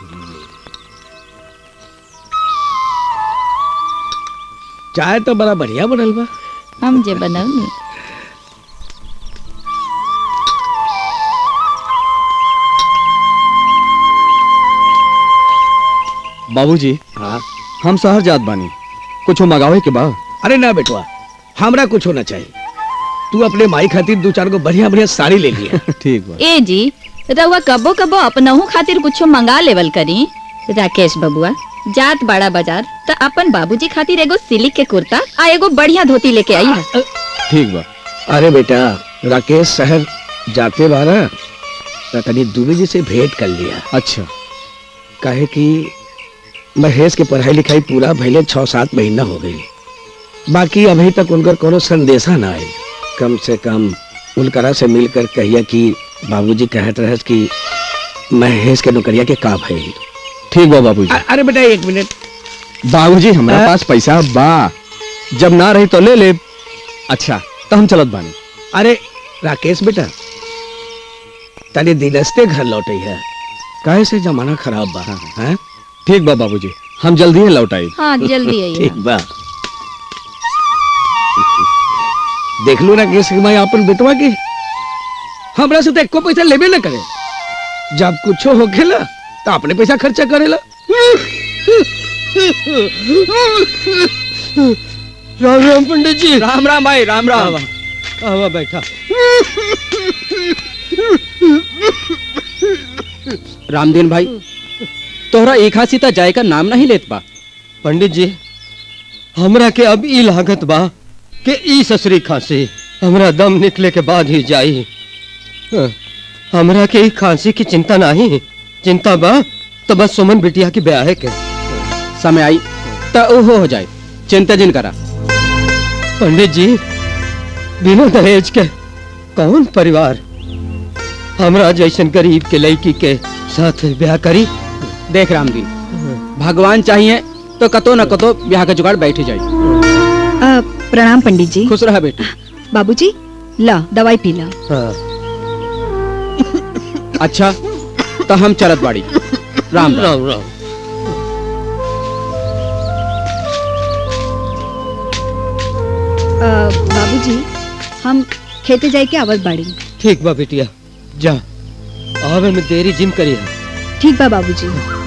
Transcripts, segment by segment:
चाय तो बड़ा बढ़िया बनल बा हम जे बनौनी बाबूजी हाँ हम शहर जात बानी कुछ मंगावे के बा अरे ना बेटवा हमरा कुछ होना चाहिए तू अपने माई खातिर दो चार गो बढ़िया बढ़िया साड़ी ले लिया ठीक बा ए जी रउआ कबो कबो अपनहू खातिर कुछो मंगा लेवल करी राकेश बबुआ जात बड़ा बाजार त अपन बाबूजी खातिर एगो सिल्क के कुर्ता आ एगो बढ़िया धोती लेके आई है ठीक बा अरे बेटा राकेश शहर जाते बारा तो तनी दुबे जी से भेंट कर लिया अच्छा काहे कि महेश के पढ़ाई लिखाई पूरा भइले छह सात महीना हो गई बाकी अभी तक उनकर कोनो संदेशा ना आए कम से कम उनकरा से मिलकर कहिया कि बाबूजी कहत रहस कि महेश के नौकरिया के का भइल ठीक बा बाबूजी अ- अरे बेटा एक मिनट बाबूजी हमारे हाँ? पास पैसा बा जब ना रही तो ले ले अच्छा तो हम चलत बानी अरे राकेश बेटा तनी दिनस्ते घर लौटे है काहे से जमाना खराब बा हैं ठीक बा बाबूजी हम जल्दी ही लौट आई हाँ जल्दी आई ठीक बा देख लो ना केस मैं अपन बेटवा के हमरा से तो एको पैसा लेबे ना करे जब कुछो हो खेला तो अपने पैसा खर्चा करेला राम राम पंडित जी राम राम भाई राम राम आवा बैठा रामदीन भाई तोहरा एक हाथ सीता जाए का नाम नहीं लेत बा पंडित जी हमरा के अब ई लागत बा के ई ससुरी खांसी हमरा दम निकले के बाद ही जाई हाँ, हमरा के ई खांसी की चिंता नहीं चिंता बा तो बस सुमन बिटिया की ब्याह के समय आई तो ओहो हो जाए चिंता जिन करा पंडित जी बिना दहेज के कौन परिवार हमरा जैसन गरीब के लड़की के साथ ब्याह करी देख रामदीन भगवान चाहिए तो कतो न कतो ब्याह का जुगाड़ बैठ जाए अ, प्रणाम पंडित जी खुश रहा बेटी बाबूजी ला दवाई पी ला हाँ अच्छा तो हम चलत बाड़ी राम राम राम राम अ, बाबूजी हम खेते जाए के आवत बाड़ी ठीक बा बिटिया जा आवे में देरी जिम करी है ठीक बा बाबूजी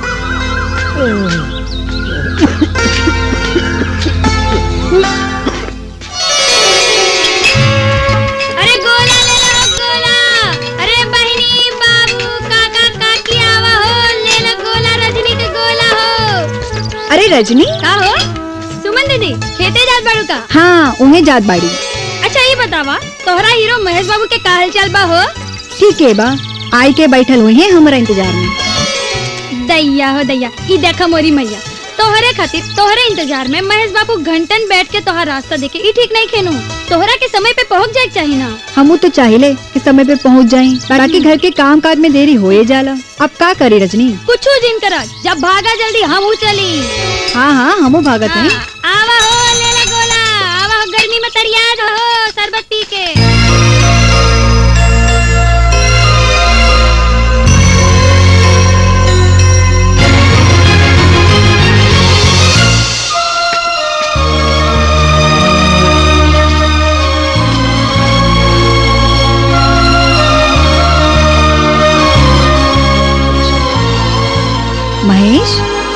अरे गोला ले लो गोला अरे बहनी बाबू काका काकी आवा हो ले लो गोला रजनी के गोला हो अरे रजनी का हो सुमन दीदी खेते जात बाड़ू का हाँ उन्हें जात बाड़ी अच्छा ये बतावा तोहरा हीरो महेश बाबू के का हाल चाल बा हो ठीक है बा आई के बैठल हुए हैं हमारा इंतजार में दैया हो दैया ई देखा मोरी मैया तोहरे खातिर तोहरे इंतजार में महेश बाबू घंटन बैठ के तोहर रास्ता देखे ई ठीक नहीं खेनू तोहरा के समय पे पहुंच जाए चाहिए ना हमू तो चाहिले कि समय पे पहुंच जाएं बाकी घर के काम काज में देरी होए जाला अब का करी रजनी कुछ जिन करा जब भागा जल्दी हम चली हाँ हाँ हमू भागत हैं आवा हो ले ले गोला आवा हो गर्मी में तरियाज हो शरबत पी के महेश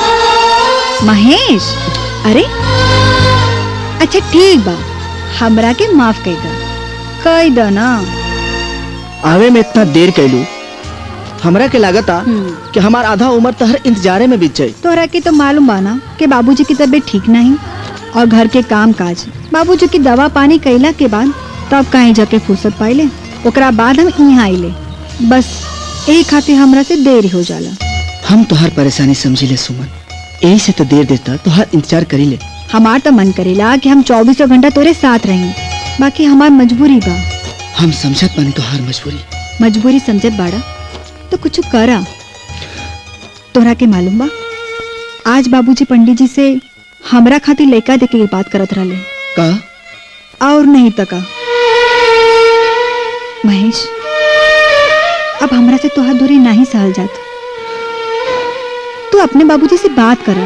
महेश अरे अच्छा ठीक बा हमरा के माफ कर दा कह द ना आवे में इतना देर कैलू हमरा के लागता कि हमार आधा उम्र तो हर इंतजारे में बीत जाई तोहरा के तो मालूम बा ना कि बाबूजी की तबीयत ठीक नहीं और घर के काम काज बाबूजी की दवा पानी कैला के बाद तब कहीं जाके फुर्सत पाइले ओकरा बाद हम यहाँ आइले बस यही खातिर हमरा से देरी हो जाला हम तोहार परेशानी समझी ले सुमन यही से तो देर देता तोहार इंतजार करी ले हमार तो मन करेला कि हम चौबीसों घंटा तोरे साथ रही बाकी हमार मजबूरी बा हम समझत पानी तोहार मजबूरी मजबूरी समझत बाड़ा तो कुछ करा तोहरा के मालूम बा आज बाबूजी पंडित जी से हमरा खातिर लड़का देके के बात करत रहले का और नहीं तका महेश अब हमरा से तोहार दूरी नहीं सहल जात अपने बाबूजी से बात करा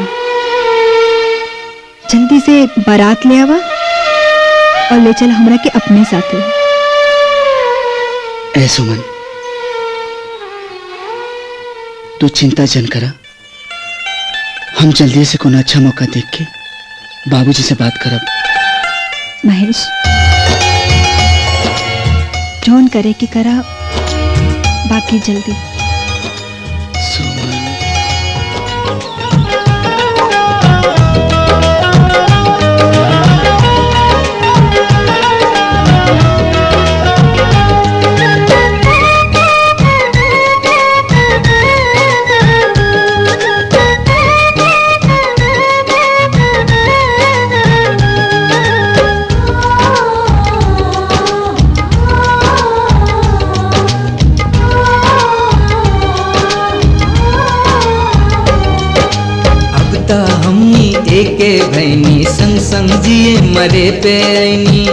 जल्दी से बारात ले आवा और ले चल हमरा के अपने साथे ए सुमन तू चिंता जन करा हम जल्दी से कोनो अच्छा मौका देख के बाबूजी से बात करब महेश जोन करे की करा बाकी जल्दी सुमन अब त हमनी एके भैनी संग संग जिए मरे पे ऐनी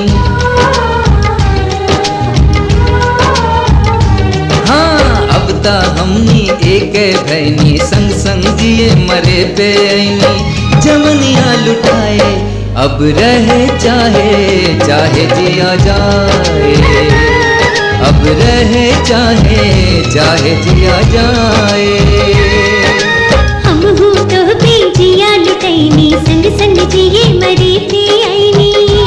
हाँ अब त हमनी एके भैनी संग संग जिए मरे पे ऐनी जवनिया लुटाए अब रहे चाहे चाहे जिया जाए अब रहे चाहे चाहे जिया जाए हम हूँ तो भी जिया लुटैनी संग संग जिए मरी थी आईनी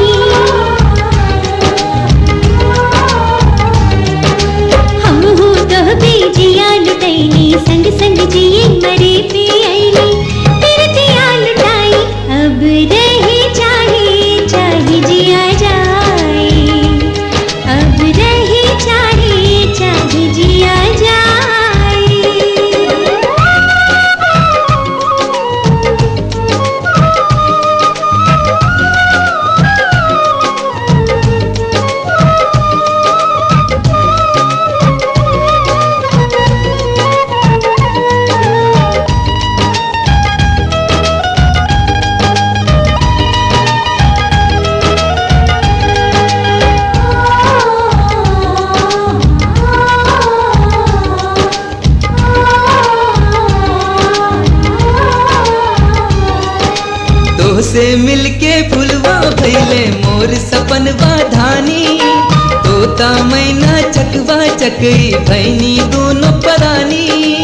हम हूँ तो भी जिया लुटैनी संग संग जिए मरी थी आईनी फिर जिया लुटाई अब रहे चाहे चाहे जिया जाए अब रहे चाहे चाहे जिया जाए तोह से मिलके फुलवा भैले मोर सपनवा धानी तोता मैना चकवा चकई भैनी दोनों परानी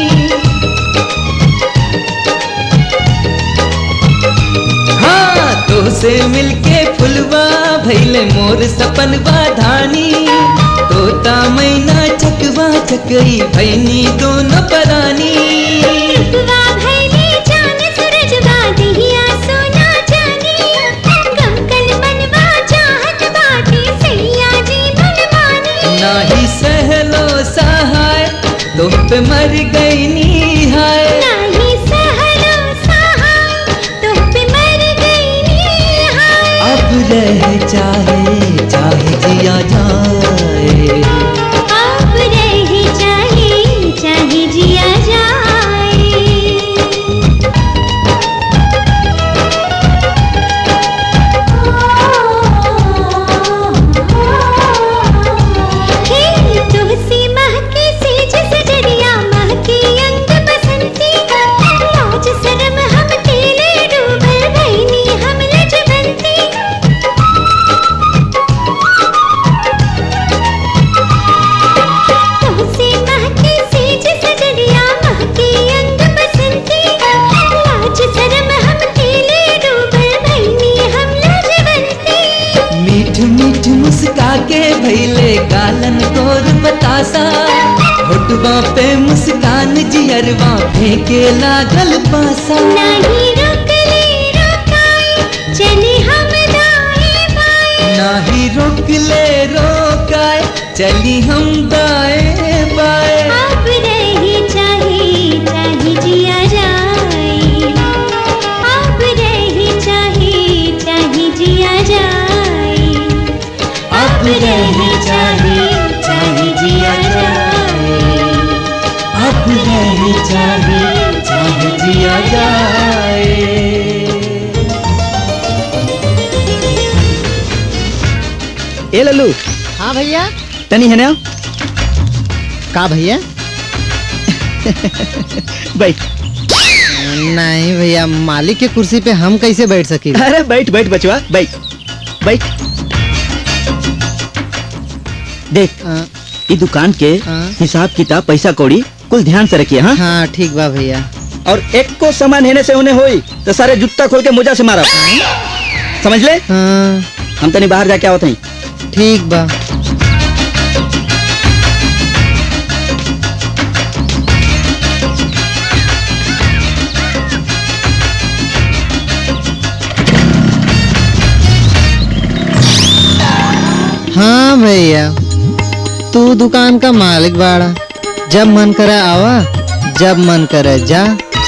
हाँ तोह से मिलके फुलवा भैले मोर सपनवा धानी तोता मैना चकवा चकई भैनी दोनों परानी रुतवा भैले जान सूरजवा दहिया सोना जानी कंकन मनवा चाहत बाटे सैया जी मन मानी नाही सहलो सहाय तुम पे मर गई नी हाय नाही सहलो सहाय तुम पे मर गई नी हाय अब रह चाहे चाहे जिया जाए अब रहे चाहे चाहे जिया जाए हे तुलसी महके सेज सजरिया महके अंग बसंती लाज शरम हम तेले डूबल भैनी हम लजवंती तुलसी महके सेज सजरिया महके अंग बसंती लाज शरम हम तेले डूबल भैनी हम लजवंती मीठ मीठ मुस्का के भैले गालन तोर बतासा होटवा पे मुस्कान जियरवा फेंके लागल पासा नहीं रोकले रोकाई चले हम दाएं बाएं नाही रोक ले रोकाए चली हम दाएं बाएं अब रहे चाहे चाहे जिया जाए अब रहे चाहे चाहे जिया जाए अब रहे चाहे चाहे जिया जाए अब रहे चाहे चाहे जिया जाए ए लल्लू हाँ भैया तनी है ना का भैया बैठ नहीं भैया मालिक के कुर्सी पे हम कैसे बैठ सकी अरे बैठ बैठ बचवा बैठ बैठ देख ये दुकान के हिसाब किताब पैसा कौड़ी कुल ध्यान से रखिए हाँ हाँ ठीक बा भैया और एक को सामान हेने से होने होई तो सारे जूता खोल के मोजा से मारा समझ ले हाँ हम तनी बाहर जाके आवत हई ठीक बा हाँ भैया तू दुकान का मालिक बाड़ा जब मन करे आवा जब मन करे जा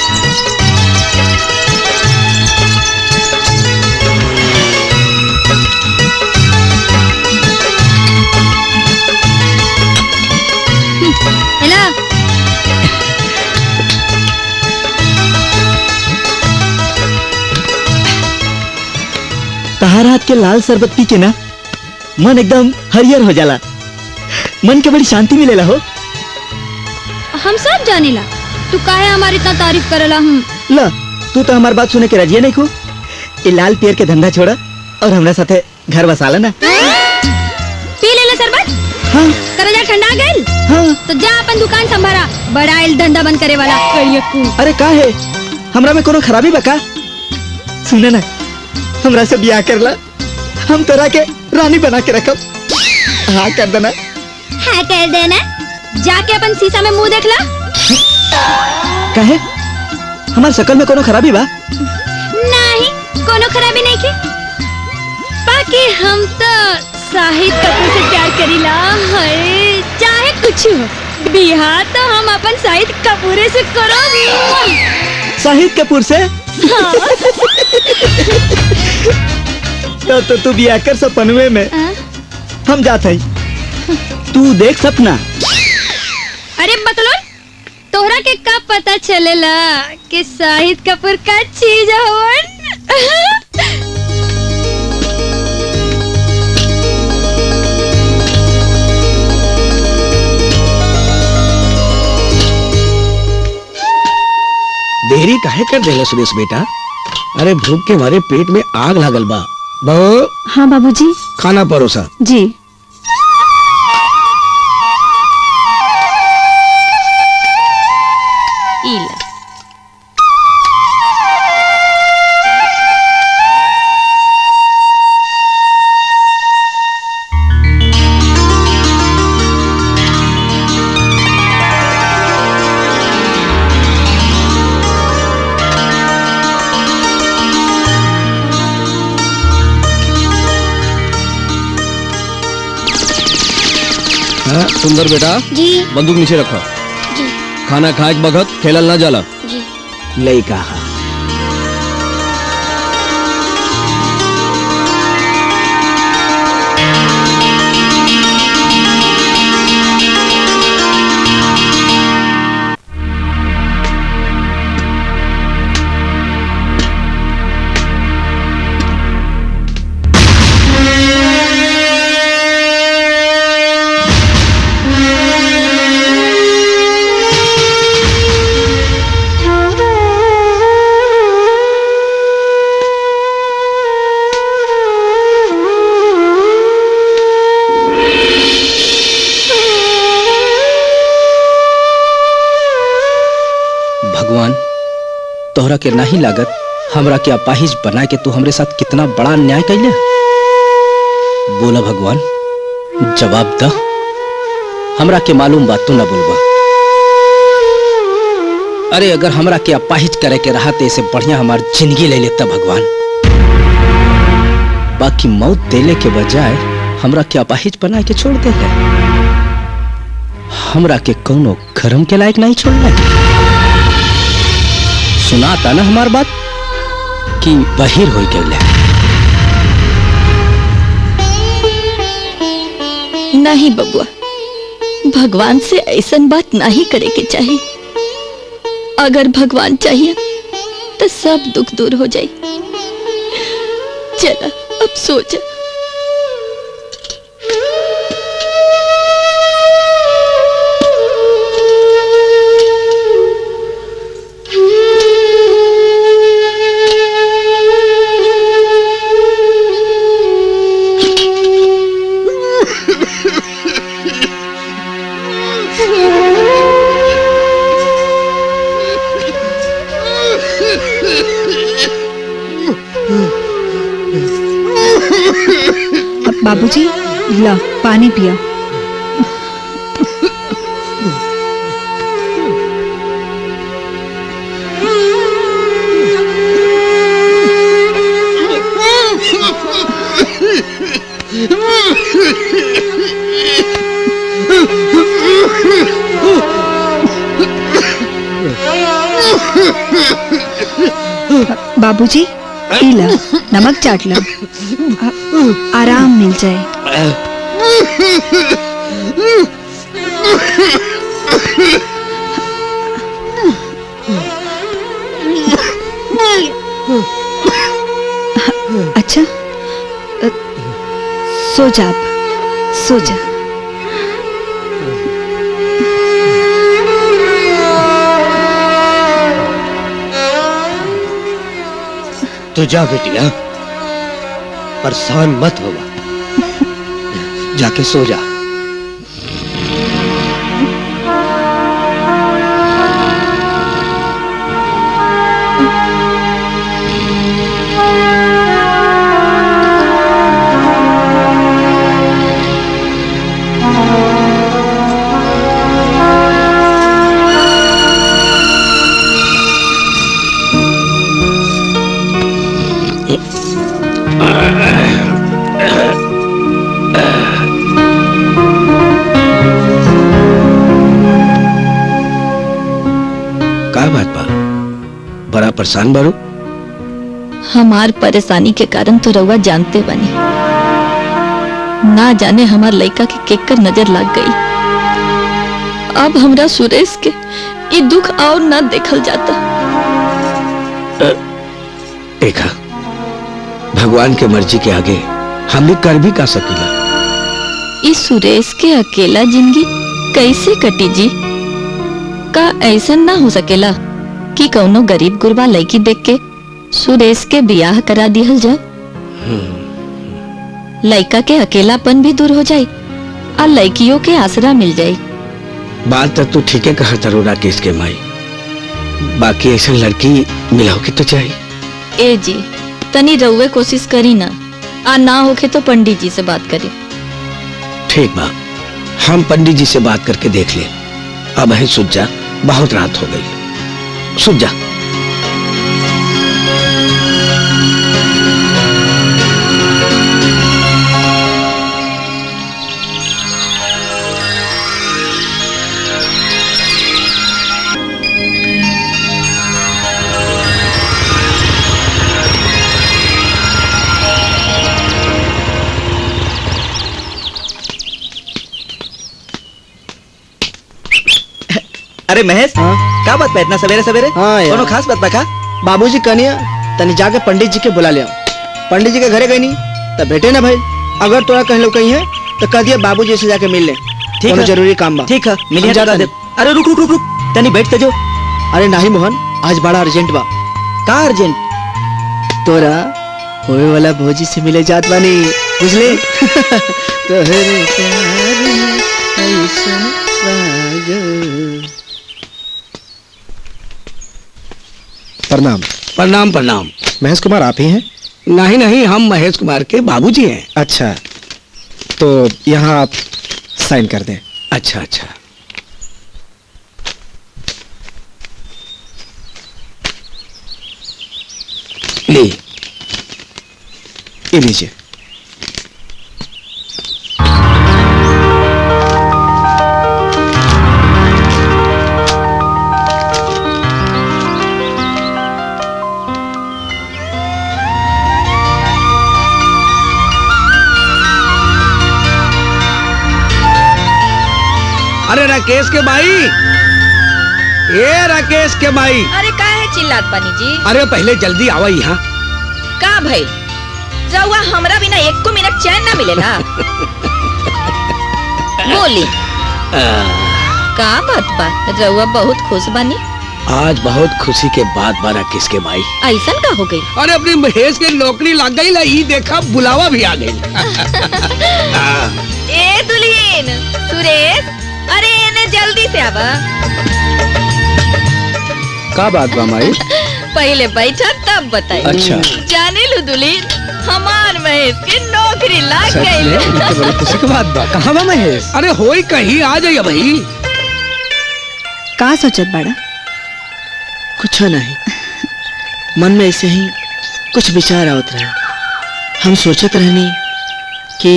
हेलो तहार हाथ के लाल शरबत पी के ना मन एकदम हरियर हो जाला मन के बड़ी शांति मिलेला हो हम सब जानेला तू काहे हमारी इतना तारीफ करेला हम ला तू तो हमार बात सुने के राजी नहीं को ये लाल पेड़ के धंधा छोड़ा और हमरा साथे घर बसाला ना पी ले ले शरबत हाँ करजा ठंडा गइल हाँ तो जा अपन दुकान संभारा बड़ा आइल धंधा बंद करे वाला करियकू अरे का है हमरा में कोनो खराबी बा का सुने ना हमरा से ब्याह करला हम तोरा के रानी बना के रखब हाँ कर देना है कह देना जाके अपन शीशा में मुंह देख ला काहे हमार शकल में कोनो खराबी बा नहीं कोनो खराबी नहीं की बाकी हम तो शाहिद कपूर से प्यार करीला हाय चाहे कुछ हो बिहार तो हम अपन शाहिद कपूरे से करो शाहिद कपूर से तो, तो तू ब्याह कर सपनवे में हम जात हई तू देख सपना अरे बतलो तोहरा के कब पता चलेला कि शाहिद कपूर का चीज हवन देरी काहे कर देला सुरेश बेटा अरे भूख के मारे पेट में आग लागल बा बहू हाँ बाबूजी खाना परोसा जी इला हाँ, सुंदर बेटा जी बंदूक नीचे रखो जी खाना खाए के बखत खेलल ना जाला जी लई कहा भगवान तोहरा के नहीं लागत हमरा के अपाहिज बना के तू हमरे साथ कितना बड़ा अन्याय कैले बोला भगवान जवाब द हमरा के मालूम बात तू ना बोलबा अरे अगर हमरा के अपाहिज करे के रहा तो ऐसे बढ़िया हमार जिंदगी ले लेता भगवान बाकी मौत देले के बजाय हमरा के अपाहिज बना के छोड़ दे हमरा के कौनो गरम के लायक नहीं छोड़ना सुनाता ना हमार बात कि बहिर हो गए नहीं बबुआ भगवान से ऐसन बात नहीं करे के चाहिए अगर भगवान चाहिए तो सब दुख दूर हो जाए चला अब सो जा बाबूजी ला पानी पिया बाबूजी पी ला नमक चाट ला आ- आराम मिल जाए अच्छा अ, सो जा अब सो जा तू जा बेटिया परेशान मत होगा जाके सो जा का बात बा बड़ा परेशान बारू हमार परेशानी के कारण तो रउआ जानते बनी ना जाने हमार लड़का के केकर नजर लग गई अब हमरा सुरेश के ये दुख और ना देखल जाता देखा भगवान के मर्जी के आगे हम भी कर भी का सकीला इस सुरेश के अकेला जिंदगी कैसे कटी जी का ऐसा ना हो सकेला कि कौनो गरीब गुरबा लड़की देख के सुरेश के बियाह करा दिहल जाए लड़का के अकेलापन भी दूर हो जाए और लड़कियों के आसरा मिल जाए बात तो तू ठीक है कहा तारू राकेश के माई बाकी ऐसा लड़की मिलाओ की तो चाहिए ए जी तनी रउए कोशिश करी ना आ ना होके तो पंडित जी से बात करी ठीक बा हम पंडित जी से बात करके देख ले अब है सुझ जा बहुत रात हो गई सुझ जा अरे महेश का बात बा इतना सवेरे सवेरे हाँ यार। कोनो खास बात बा का बाबूजी कनिया तनी जाके पंडित जी के बुला लिया पंडित जी के घरे गई नहीं तब भेटे ना भाई अगर तोरा कहीं लोग कहीं है तो कह दिया बाबूजी से जाके मिल ले ठीक कोनो है। जरूरी काम बा ठीक है मिलिए हम जाता दे अरे रुक रुक रुक रुक तनी बैठ तो जो अरे नहीं मोहन आज बड़ा अर्जेंट बा का अर्जेंट तोरा होए वाला भौजी से मिले जात बानी बुझले तोहरे प्यार में ऐसन पागल। प्रणाम प्रणाम प्रणाम महेश कुमार आप ही हैं नहीं नहीं हम महेश कुमार के बाबूजी हैं अच्छा तो यहाँ आप साइन कर दें अच्छा अच्छा ले ये लीजिए अरे राकेश के भाई ए राकेश के भाई अरे का है चिल्लात पानी जी अरे पहले जल्दी आवा यहाँ का भाई रउआ हमरा बिना एको मिनट चैन ना मिलेला बोली का बात बा रउआ बहुत खुश बानी आज बहुत खुशी के बाद बा राकेश के भाई ऐसन का हो गई अरे अपनी महेश के नौकरी लग गई ला ई देखा बुलावा भी आ गई ए दुल्हीन सुरेश अरे एने जल्दी से आवा का बात बा माई पहले बैठा तब बताई अच्छा। जाने लो दुलीन हमार महेश के नौकरी लाग सच में? ये तो बड़ी खुशी की बात बा कहाँ बा महेश अरे होई कहीं आ जाइए भाई का सोचत बाड़ा कुछ नहीं मन में ऐसे ही कुछ विचार आवत रहे हम सोचत रहनी कि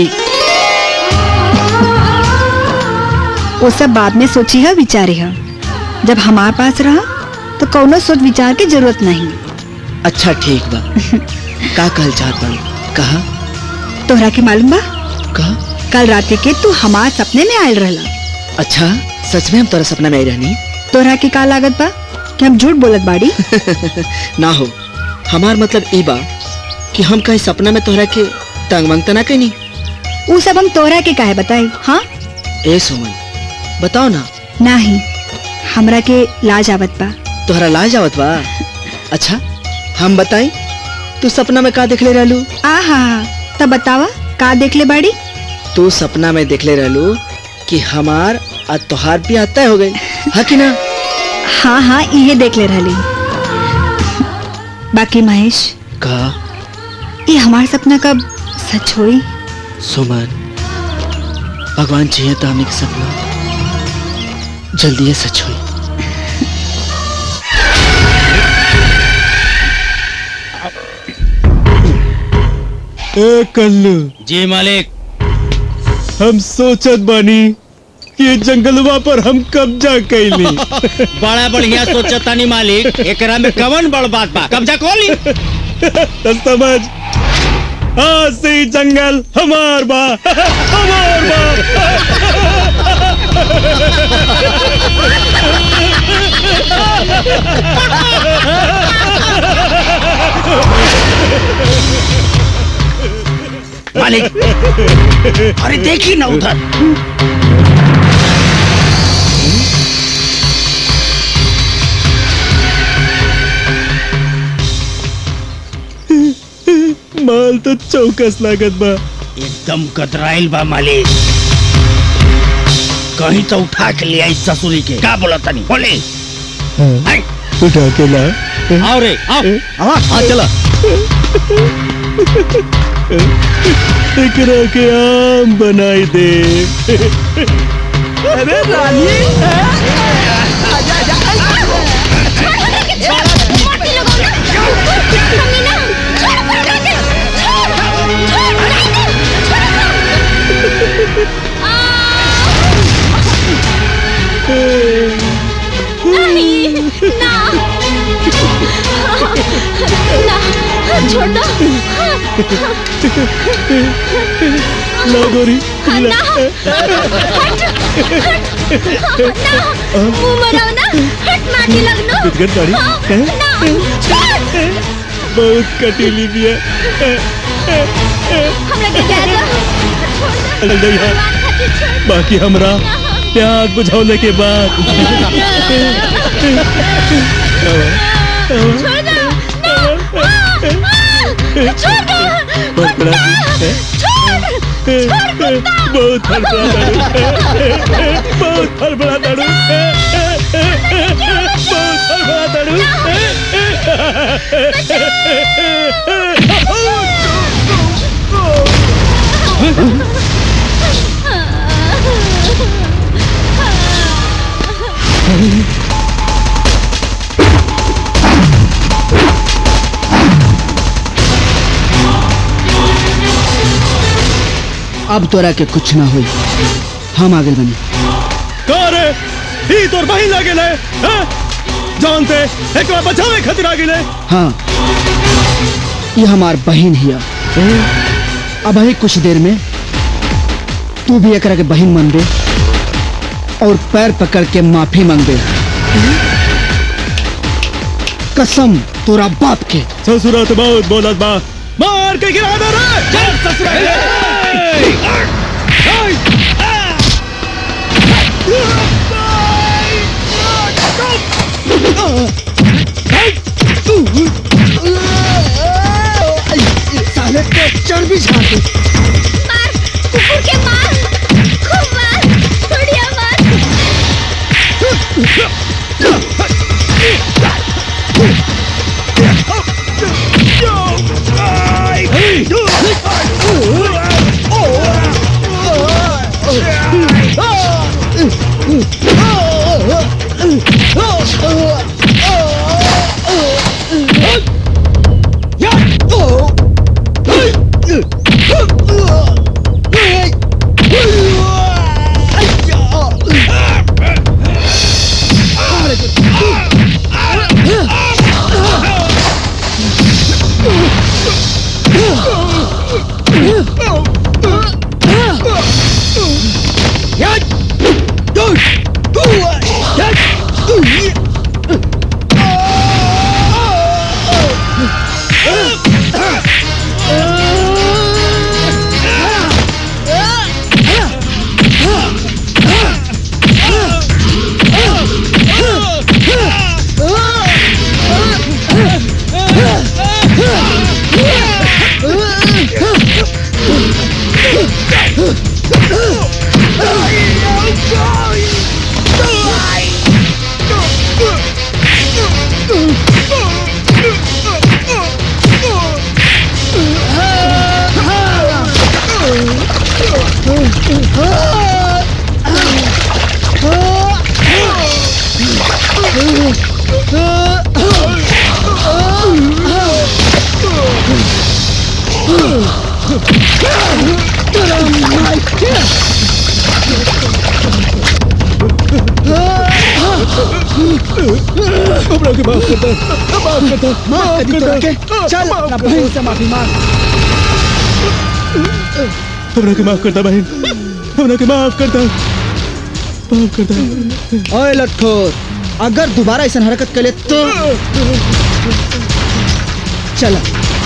वो सब बाद में सोची है विचारी है जब हमार पास रहा तो कौनो सोच विचार की जरूरत नहीं अच्छा ठीक बा का कहल चाहत बाड़ू कहा तोहरा के मालूम बा कहा कल रात के तू हमार सपने में आयल रहला अच्छा सच में हम तोरा सपना में आई रहनी तोहरा के का लागत बा कि हम झूठ बोलत बाड़ी ना हो हमार मतलब ई बा कि हम कहीं सपना में तोहरा के तंग मंग तना कहीं वो सब हम तोहरा के काहे बताई हाँ ए सुमन बताओ ना नहीं हमरा के लाज आवत बा तोहरा लाज आवत बा अच्छा हम बताई तू सपना में का देखले रहलू आहा तब बतावा का देख ले बाड़ी तू सपना में देखले रहलू कि हमार और तोहार भी तय हो गई है कि ना हाँ हाँ इहे देख ले रहली बाकी महेश का ये हमार सपना कब सच होई सुमन भगवान चाहिए तो हमें के सपना जल्दी ये सच हुई ए कल्लू जी मालिक हम सोचत बानी कि ये जंगलवा पर हम कब्जा कैली बड़ा बढ़िया सोचा तानी मालिक एकरा में कवन बड़ बात बा कब्जा कोली तो समझ आज से ही जंगल हमार बा हमार बा मालिक अरे देखिए ना उधर माल तो चौकस लागत बा एकदम कतराइल बा मालिक कहीं तो उठा के ले आई ससुरी के का बोला तनी बोले हाँ, उठा के ला आओ रे आओ हाँ चला एकरा के आम बनाई दे अरे रानी नहीं ना ना छोड़ दो ला गोरी ना हट हट ना मुंह मराओ ना हट माटी लगनो पिटकर दाढ़ी हैं? ना छोड़ बहुत कटीली भी है हमरा के दे दो चल जाइए बाकी हमरा प्यास बुझौले के बाद छोड़ दो ना छोड़ दो बहुत बड़ा है? बहुत हड़बड़ा दारू बहुत हड़बड़ा दारू बहुत हड़बड़ा दारू अब तोरा के कुछ ना हुई हम आगे बनी का रे ही तोर बहिन लागे ले हैं? जानते एक बार बचावे खातिर आगे ले हाँ ये हमार बहन हिया अब ही कुछ देर में तू भी एकरा के बहन मन दे और पैर पकड़ के माफी मांग कसम तोरा बाप के ससुरात बहुत बोलत बा मार के गिरा दे रे चल ससुरा साले के चर्बी झाड़ मार कुकुर के मार खूब मार बढ़िया मार हमरा के माफ कर दे माफ कर दे माफ कर दी तोरा के चल अपना बहन से माफी मांग हमरा के माफ कर दे बहन हमरा के माफ कर दे माफ कर दे ओए लट्ठोर अगर दोबारा ऐसा हरकत करे तो चला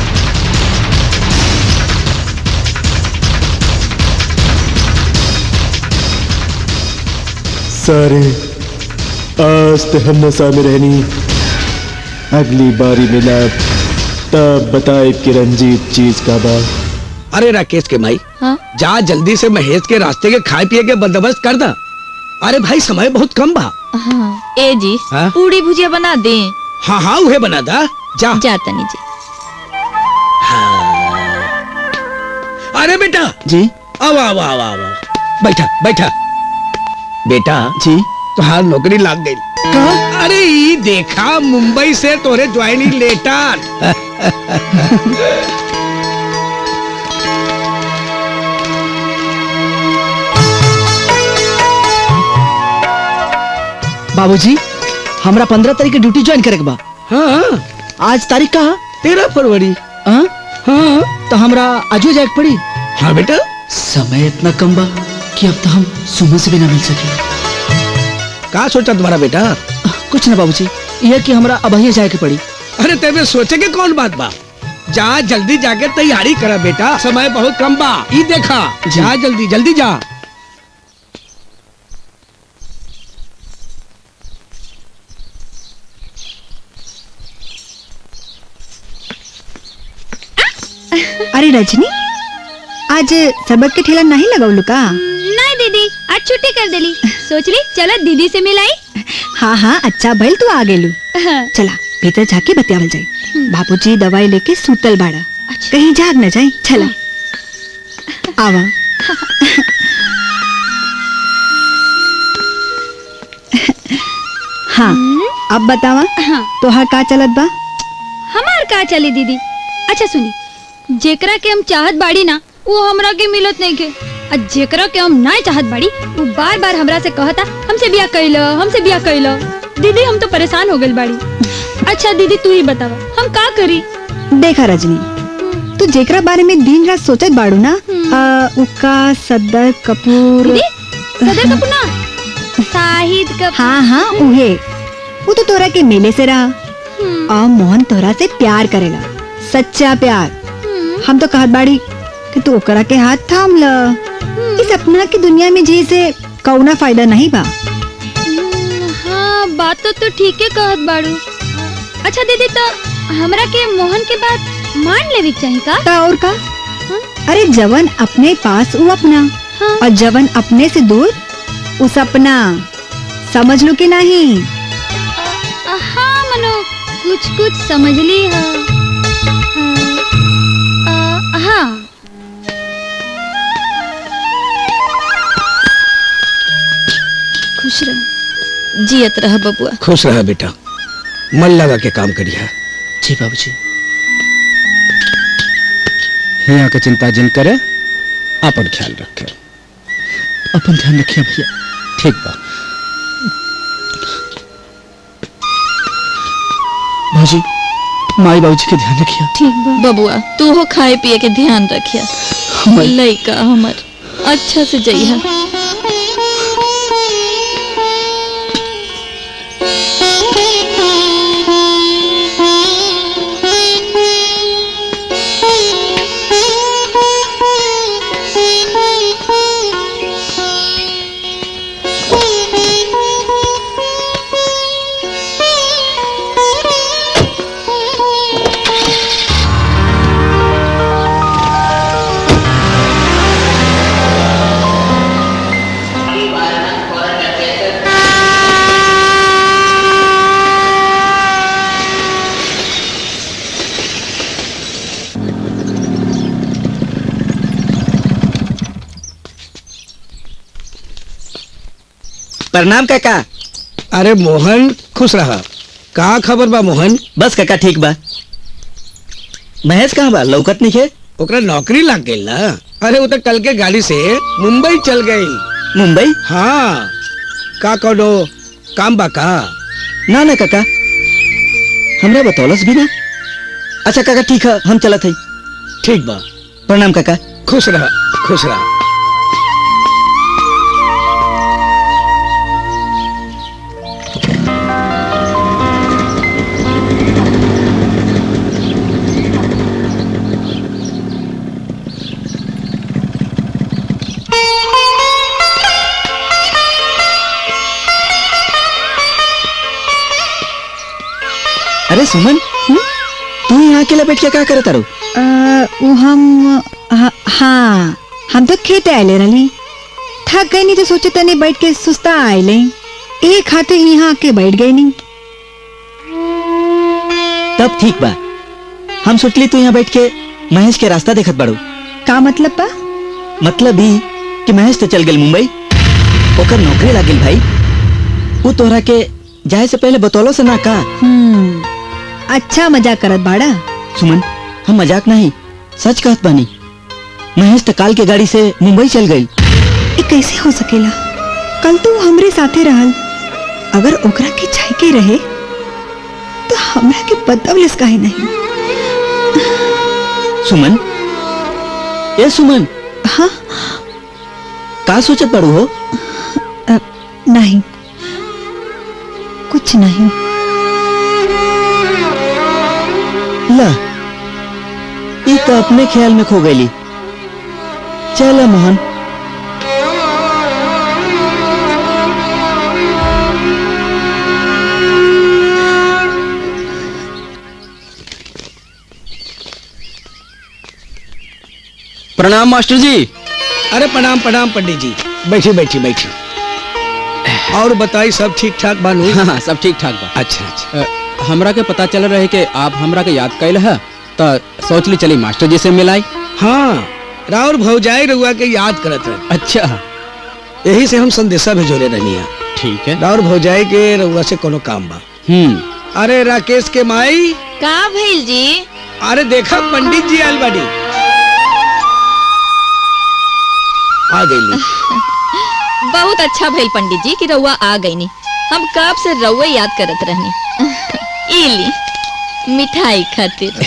सारे आज ते हम नशा में रहनी अगली बारी मिला तब बताए कि रंजीत चीज का बा अरे राकेश के माई हाँ? जा जल्दी से महेश के रास्ते के खाए पिए के बंदोबस्त कर दा अरे भाई समय बहुत कम बा हाँ ए जी हाँ? पूड़ी भुजिया बना दे हाँ हाँ उहे बना दा जा जा तनी जी अरे बेटा जी आओ आओ आओ आओ आओ। बैठा बैठा बेटा जी तुहार नौकरी लाग गई अरे ई देखा मुंबई से तोरे ज्वाइनिंग लेटर बाबूजी हमरा पंद्रह तारीख के ड्यूटी ज्वाइन करे के बा हाँ आज तारीख का तेरह फरवरी हाँ हाँ तो हमरा आजो जाए के पड़ी हाँ बेटा समय इतना कम बा कि अब तो हम सुबह से भी ना मिल सके का सोचा तुम्हारा बेटा कुछ ना बाबूजी यह कि हमरा अब जाए के पड़ी अरे तेरे सोचे के कौन बात बा जा जल्दी जाके तैयारी करा बेटा समय बहुत कम बा ई देखा जा जल्दी जल्दी जा अरे रजनी आज सबक के ठेला नहीं लगौलू का नहीं दीदी आज छुट्टी कर देली सोच ली चलो दीदी से मिलाई हाँ हाँ अच्छा भइल तू आ गेलू चला भीतर जाके बतियावल जाए बाबूजी दवाई लेके सूतल बाड़ा कहीं जाग न जाए चला आवा हाँ अब बतावा हाँ। तोहार का चलत बा हमार का चली दीदी अच्छा सुनी जेकरा के हम चाहत बाड़ी ना वो हमरा के मिलत नहीं के आ जेकरा के हम ना चाहत बाड़ी वो बार बार हमरा से कहता हमसे बिया कैलो हमसे बिया कैलो दीदी हम तो परेशान हो गइल बाड़ी अच्छा दीदी तू ही बतावा हम का करी देखा रजनी तू जेकरा बारे में दिन रात सोचत बाड़ू ना आ, उका सद्दर कपूर दीदी सदर कपूर ना शाहिद कपूर हाँ हाँ उहे वो तो तोरा के मेले से रहा और मोहन तोरा से प्यार करेला सच्चा प्यार हम तो कहत बाड़ी कि तू ओकरा के हाथ थाम ल इस सपना की दुनिया में जी से कौना फायदा नहीं बा हाँ बात तो तू ठीक है कहत बाड़ू अच्छा दीदी तो हमरा के मोहन के बात मान लेवी चाहिए का ता और का अरे जवन अपने पास वो अपना और जवन अपने से दूर वो सपना समझ लो कि नहीं हाँ मनो कुछ कुछ समझ ली है जियत रह बबुआ खुश रह बेटा मन लगा के काम करिया जी बाबूजी यहाँ के चिंता जिन करे अपन ख्याल रखे अपन ध्यान रखिए भैया ठीक बा भाजी माई बाबूजी के ध्यान रखिए ठीक बा बबुआ तू हो खाए पिए के ध्यान रखिया लइका हमर अच्छा से जइहा प्रणाम काका अरे मोहन खुश रहा का खबर बा मोहन बस काका ठीक बा महेश कहाँ बा लौकत नहीं है ओकरा नौकरी लग गई ना अरे वो तो कल के गाड़ी से मुंबई चल गई मुंबई हाँ का कौनो काम बा का ना ना काका हमरा बतौलस भी ना अच्छा काका ठीक है हम चलत है ठीक बा प्रणाम काका खुश रहा खुश रहा अरे सुमन तू यहाँ अकेला बैठ के क्या करत तारू अ, वो हम हा- हाँ हम तो खेत आए रही थक गई नहीं तो सोचे तने बैठ के सुस्ता आए एक खाते यहाँ आके बैठ गई नहीं तब ठीक बा हम सोचली तू यहाँ बैठ के महेश के रास्ता देखत बाड़ू का मतलब बा मतलब ही कि महेश तो चल गेल मुंबई ओकर नौकरी लागिल भाई वो तोहरा के जाए से पहले बतौलो से ना का हम्म अच्छा मजाक करत बाड़ा सुमन हम मजाक नहीं सच कहत बानी महेश तो काल के गाड़ी से मुंबई चल गई ये कैसे हो सकेला कल तो वो हमरे साथे रहल अगर ओकरा के चाय के रहे तो हमरा के बतवलस काहे नहीं सुमन ए सुमन हाँ का सोचत बाड़ू हो अ, नहीं कुछ नहीं ला ई तो अपने ख्याल में खो गई चल मोहन प्रणाम मास्टर जी अरे प्रणाम प्रणाम पंडित जी बैठी बैठी बैठी और बताई सब ठीक ठाक बानू हाँ हाँ सब ठीक ठाक बा अच्छा अच्छा अ, हमरा के पता चल रहे कि आप हमरा के याद कैल है तो सोच ली चली मास्टर जी से मिलाई हाँ राउर भौजाई रउआ के याद करत रहे अच्छा यही से हम संदेशा भेजोले रहनी ठीक है राउर भौजाई के रउआ से कोनो काम बा हम्म अरे राकेश के माई का भइल जी अरे देखा पंडित जी आयल बाड़ी आ गई बहुत अच्छा भइल पंडित जी कि रउआ आ गईनी हम कब से रउआ याद करत रहनी ई ली मिठाई खातिर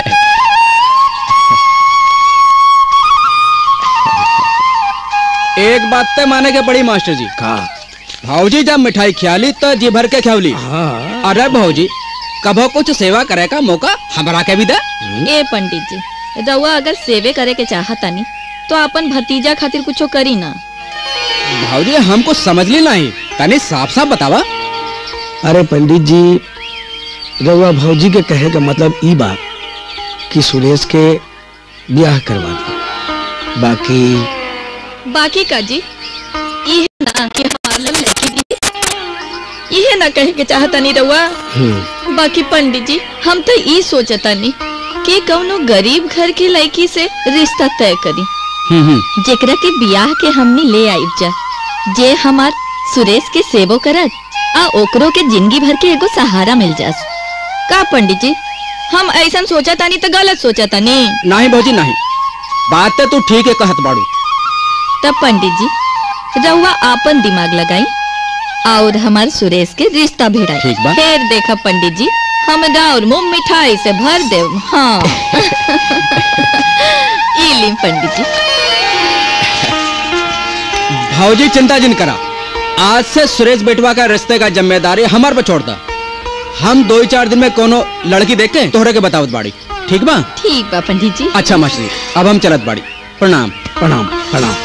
एक बात तो माने के पड़ी मास्टर जी का भाऊजी जब मिठाई खियाली तो जी भर के खियावली हाँ अरे भाऊजी कभो कुछ सेवा करे का मौका हमरा के भी दे ए पंडित जी रउआ अगर सेवे करे के चाहतानी तो अपन भतीजा खातिर कुछो करी ना भाऊजी हमको समझ ली नहीं तनी साफ साफ बतावा अरे पंडित जी रउआ भौजी के कहे का मतलब ई बा कि सुरेश के ब्याह करवा दे बाकी बाकी का जी ये ना कि हमार लन लड़की दी ये ना कहे के चाहतानी रउआ हम्म, बाकी पंडित जी हम तो ई सोचतानी कि कौनो गरीब घर की लड़की से रिश्ता तय करी हम्म हम्म जेकरा के बियाह के हमनी ले आइब जा जे हमार सुरेश के सेवो करत आ ओकरो के जिंदगी भर के एगो सहारा मिल जास का पंडित जी हम ऐसा सोचा तानी तो गलत सोचा तानी नहीं भौजी नहीं बात तो तू ठीक है कहत बाड़ू तब पंडित जी रहुआ आपन दिमाग लगाई और हमार सुरेश के रिश्ता भिड़ाई ठीक बा। फिर देखा पंडित जी हमरा और मुंह मिठाई से भर दे हाँ ई ली पंडित जी भौजी चिंता जिन करा आज से सुरेश बेटवा का रिश्ते का जिम्मेदारी हमार पर छोड़ दा हम दो ही चार दिन में कोनो लड़की देख के तोहरे के बतावत बाड़ी ठीक बा ठीक बा पंडित जी अच्छा मछली अब हम चलत बाड़ी प्रणाम प्रणाम प्रणाम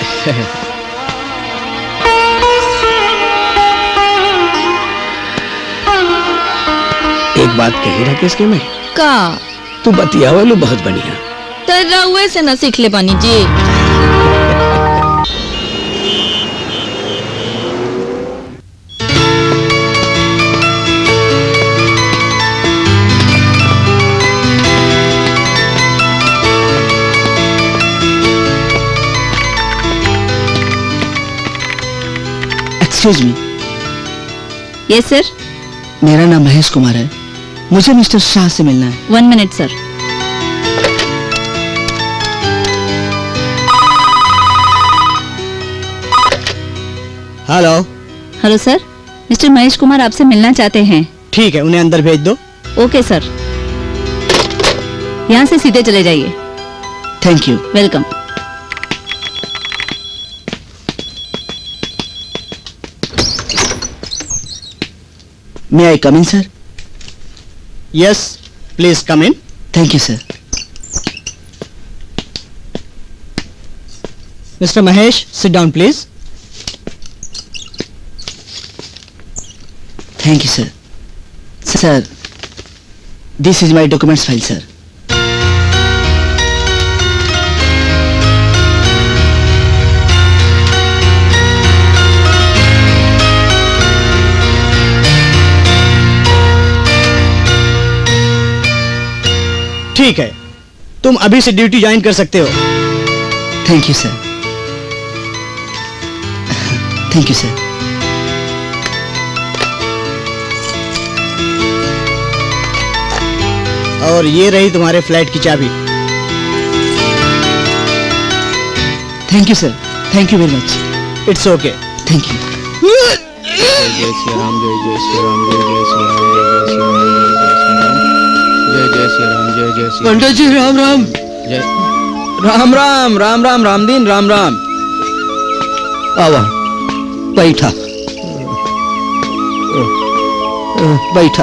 एक बात कही राकेश के मैं का तू बतियावलू बहुत बढ़िया तो रहुए से न सीख ले पानी जी एक्सक्यूज मी यस सर मेरा नाम महेश कुमार है मुझे मिस्टर शाह से मिलना है one minute sir hello hello sir mister Mahesh Kumar आपसे मिलना चाहते हैं ठीक है उन्हें अंदर भेज दो ओके सर यहाँ से सीधे चले जाइए thank you welcome may I come in sir yes please come in thank you sir mister Mahesh sit down please thank you sir sir this is my documents file sir ठीक है तुम अभी से ड्यूटी ज्वाइन कर सकते हो thank you sir thank you sir और ये रही तुम्हारे फ्लैट की चाबी thank you sir thank you very much it's okay thank you जय श्री राम जय जय श्री राम जय जय श्री राम जय जय श्री राम जय जय श्री राम जय जय श्री पंडित जी राम राम जय राम राम राम राम राम दिन राम राम आवा बैठा बैठा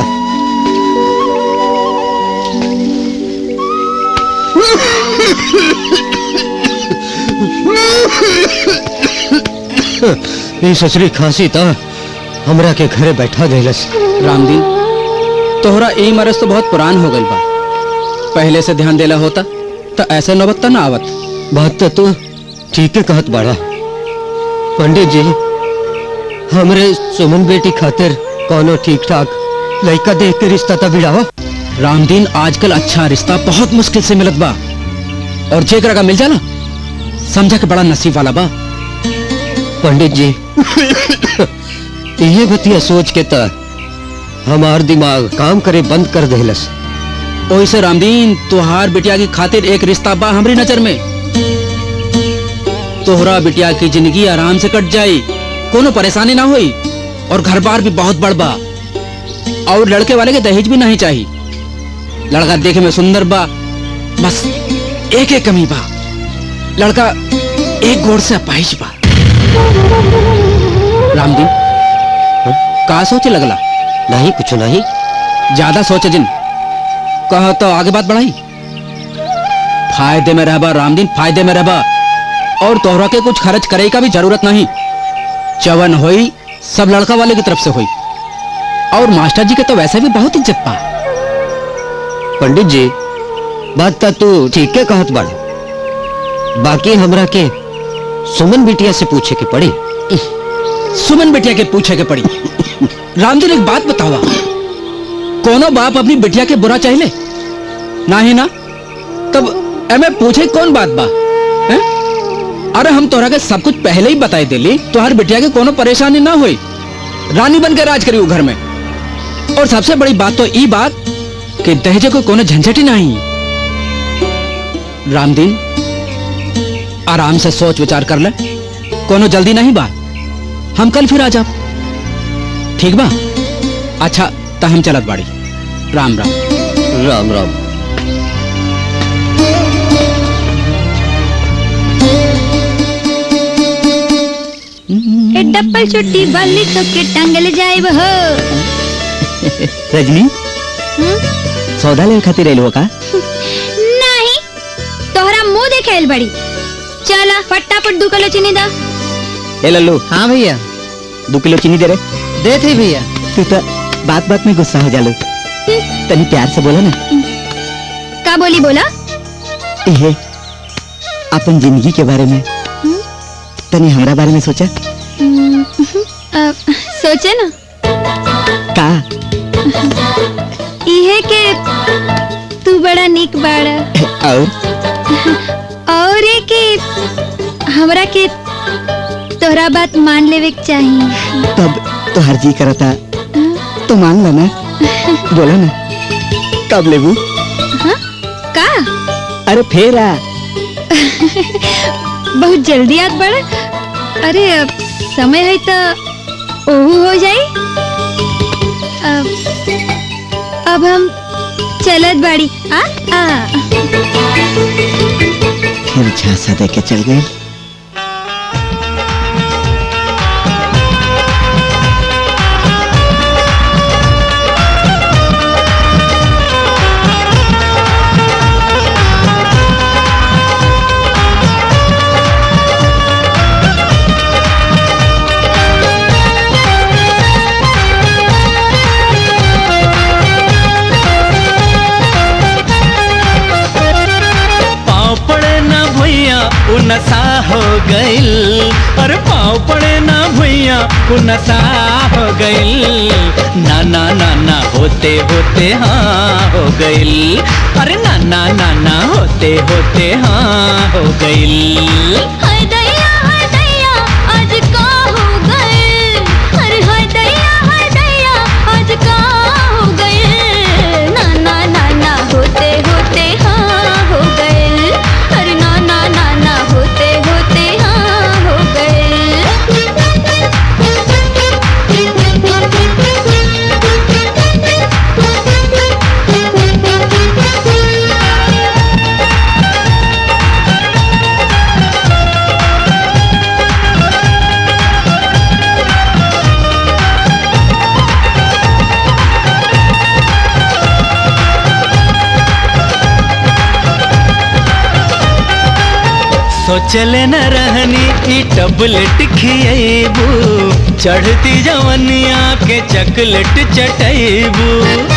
ई ससरी खांसी था हमरा के घरे बैठा देलस रामदीन तोहरा ई मरज तो बहुत पुरान हो गई बा पहले से ध्यान देला होता तो ऐसे नौबत तो ना आवत बात तो तू ठीक है कहत बाड़ा पंडित जी हमरे सुमन बेटी खातिर कोनो ठीक ठाक लड़का देख के रिश्ता तब भिड़ावा रामदीन आजकल अच्छा रिश्ता बहुत मुश्किल से मिलत बा और जेकरा का मिल जाला समझा के बड़ा नसीब वाला बा पंडित जी ये बतिया सोच के त हमार दिमाग काम करे बंद कर देलस ओइसे रामदीन तुहार बिटिया की खातिर एक रिश्ता बा हमरी नजर में तोहरा बिटिया की जिंदगी आराम से कट जाई कोनो परेशानी ना हुई और घर बार भी बहुत बड़ बा और लड़के वाले के दहेज भी नहीं चाहिए लड़का देखे में सुंदर बा बस एक एक कमी बा लड़का एक गोड़ से अपाहिज बा रामदीन का सोचे लगला नहीं कुछ नहीं ज्यादा सोचे जिन कहो तो आगे बात बढ़ाई फायदे में रहबा रामदीन फायदे में रहबा और तोहरा के कुछ खर्च करे का भी जरूरत नहीं चवन हुई सब लड़का वाले की तरफ से हुई और मास्टर जी के तो वैसे भी बहुत इज्जत पा पंडित जी बात तो तू ठीक है कहत बाड़े बाकी हमरा के सुमन बिटिया से पूछे के पड़ी सुमन बिटिया के पूछे के पड़ी रामदीन एक बात बतावा कोनो बाप अपनी बिटिया के बुरा चाहले ना ही ना तब एमे पूछे कौन बात बा हैं? अरे हम तोहरा के सब कुछ पहले ही बताई देली तो हर बिटिया के कोनो परेशानी ना हुई रानी बन के राज करी वो घर में और सबसे बड़ी बात तो ई बात कि दहेजे को कोनो झंझट ही नहीं रामदीन आराम से सोच विचार कर ले कोनो जल्दी नहीं बा हम कल फिर आ जाब ठीक बा अच्छा तो हम चलत बाड़ी राम राम राम राम ए डप्पल चुट्टी बल्ली तो के टांगल जाए हो रजनी सौदा ले खातिर आइल हो का नहीं तोहरा मुंह देखेल बड़ी चला फटाफट दू किलो चीनी दा ए लल्लू हाँ भैया दो किलो चीनी दे रे दे थे भैया तू तो बात बात में गुस्सा हो जालो तनी प्यार से बोला ना का बोली बोला एहे अपन जिंदगी के बारे में तनी हमरा बारे में सोचा हम्म, अ, सोचे ना का इहे के तू बड़ा निक बाड़ा और और ये कि हमरा के तोहरा बात मान लेवे के चाहिए तब तो हर जी करता तो मान ला ना बोला ना कब लेबू हाँ? का अरे फेर आ बहुत जल्दी याद बड़ा अरे अब समय है तो ओहू हो जाई अब अब हम चलत बाड़ी आ आ फिर झांसा दे के चल गए पाँव पड़े ना भैया उ नशा हो गइल अरे पाँव पड़े ना भैया उ नशा हो गइल ना ना ना ना होते होते हाँ हो गइल अरे ना ना ना ना होते होते हाँ हो गइल हाय दैया हाय दैया आज का हो गए अरे हाय दैया हाय दैया आज का हो गए ना ना ना ना होते होते हाँ हो गए अरे ना ना ना ना होते होते हाँ हो गए सोचले न रहनी ई टबलेट खिएबू चढ़ती जवनिया के चकलेट चटैबू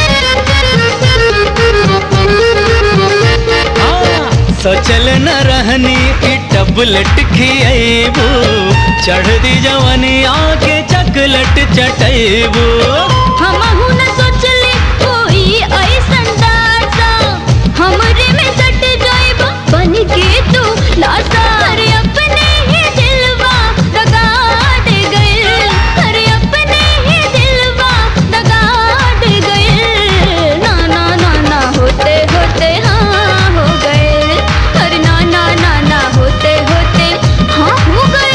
सोचल न रहनी ई टबलेट खिएबू चढ़ती जवनिया के चकलेट चटैबू हमहु न सोचले कोई ऐसन दासा हमरे में सट जाइब बन के तू लासा अरे अपने ही दिलवा दगा दे गए अरे अपने ही दिलवा दगा दे गए ना ना ना ना होते होते हाँ हो गए अरे ना ना ना ना होते होते हाँ हो गए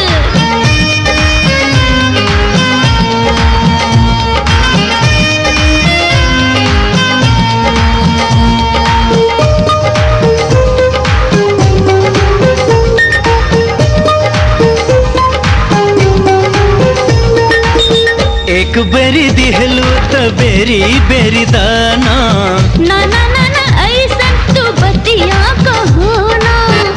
एक बेरी दिहलू त बेरी बेरी दाना ना ना ना ना ऐसन तू बतिया कहो ना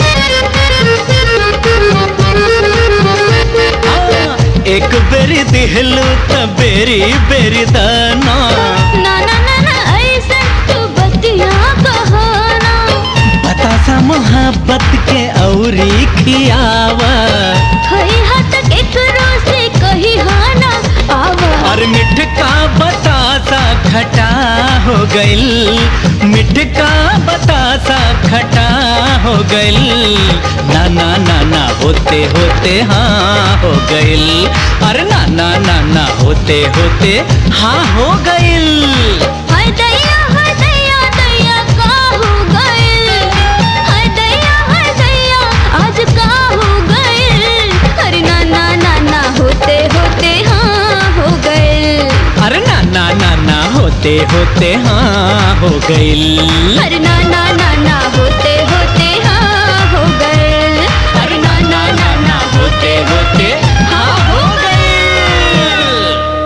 एक बेरी दिहलू त बेरी बेरी दाना ना ना ना ना ऐसन तू बतिया कहो ना बतासा मोहब्बत के औरी खियावा हई हाथ केकरो से कही हाँ ना आवा और मिठ का बतासा खटा हो गइल मिठ का बतासा खटा हो गइल ना ना ना ना होते होते हाँ हो गइल अरे ना ना ना ना होते होते हाँ हो गइल हाय दैया हाय दैया दैया का हो गइल हाय दैया हाय दैया आज का हो गइल अरे ना ना ना ना होते होते हाँ हो गइल अरे ना ना ना ना होते होते हाँ हो गइल अरे ना ना ना ना होते होते हाँ हो गइल अरे ना ना ना ना होते होते हाँ हो गइल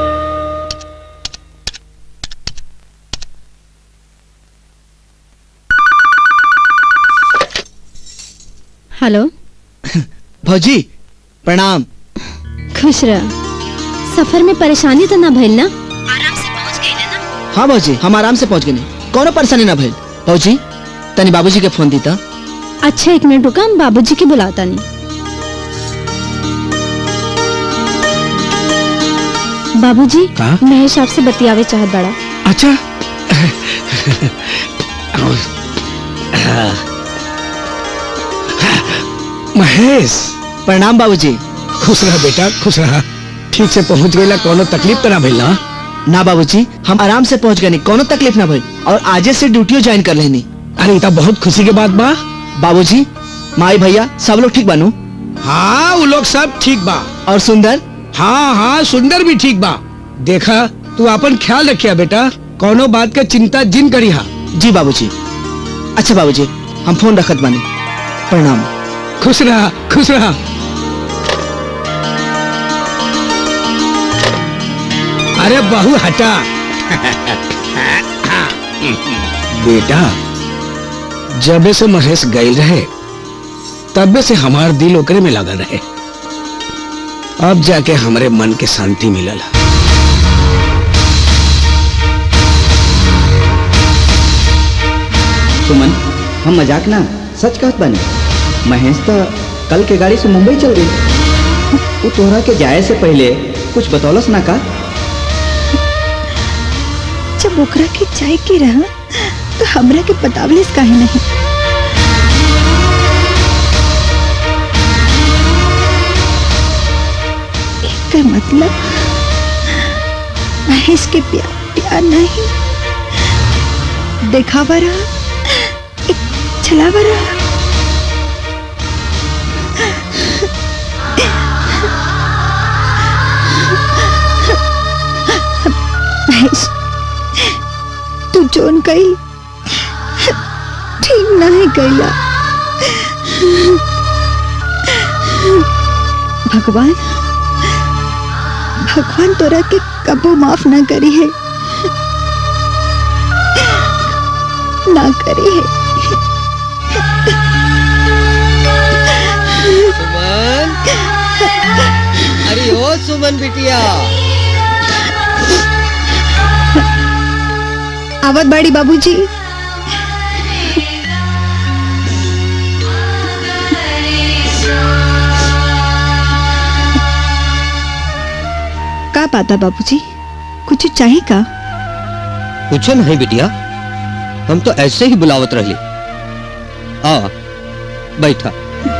हेलो भौजी प्रणाम खुश रह सफर में परेशानी तो ना भइल ना हाँ भौजी हम आराम से पहुँच गए कोनो परेशानी ना भइल भौजी तनी बाबूजी के फोन दीता अच्छा एक मिनट रुका हम बाबूजी के बुलाता नहीं बाबूजी का? महेश आपसे बतियावे चाहत बड़ा अच्छा महेश प्रणाम बाबूजी खुश रहा बेटा खुश रहा ठीक से पहुंच गईला कोनो तकलीफ तो ना भइल ना ना बाबूजी हम आराम से पहुँच गए कोनो तकलीफ ना भइल और आजे से ड्यूटियो ज्वाइन कर लेनी अरे ये तो बहुत खुशी के बात बा बाबूजी माई भैया सब लोग ठीक बानू हाँ वो लोग सब ठीक बा और सुंदर हाँ हाँ सुंदर भी ठीक बा देखा तू अपन ख्याल रखिया बेटा कोनो बात के चिंता जिन करी हा जी बाबूजी अच्छा बाबूजी हम फोन रखत बानी प्रणाम खुश रहा खुश रहा अरे बहू हटा बेटा जबे से महेश गई रहे तबे से हमार दिल ओकरे में लगल रहे अब जाके हमरे मन के शांति मिलल सुमन हम मजाक ना सच कहत बानी महेश तो कल के गाड़ी से मुंबई चल गई वो तोहरा के जाए से पहले कुछ बतौलस ना का जब ओकरा के चाय के रहा तो हमरा के बतावलिस काहे नहीं एकर मतलब महेश के प्यार प्यार नहीं देखावा रहा एक छलावा रहा महेश तू जोन कही ठीक नहीं कैला भगवान भगवान तोरा के कबो माफ ना करी है ना करी है सुमन अरे ओ सुमन बिटिया आवत बड़ी बाबूजी का बात है बाबूजी कुछ चाहिए का कुछ नहीं बिटिया हम तो ऐसे ही बुलावत रहली आ बैठा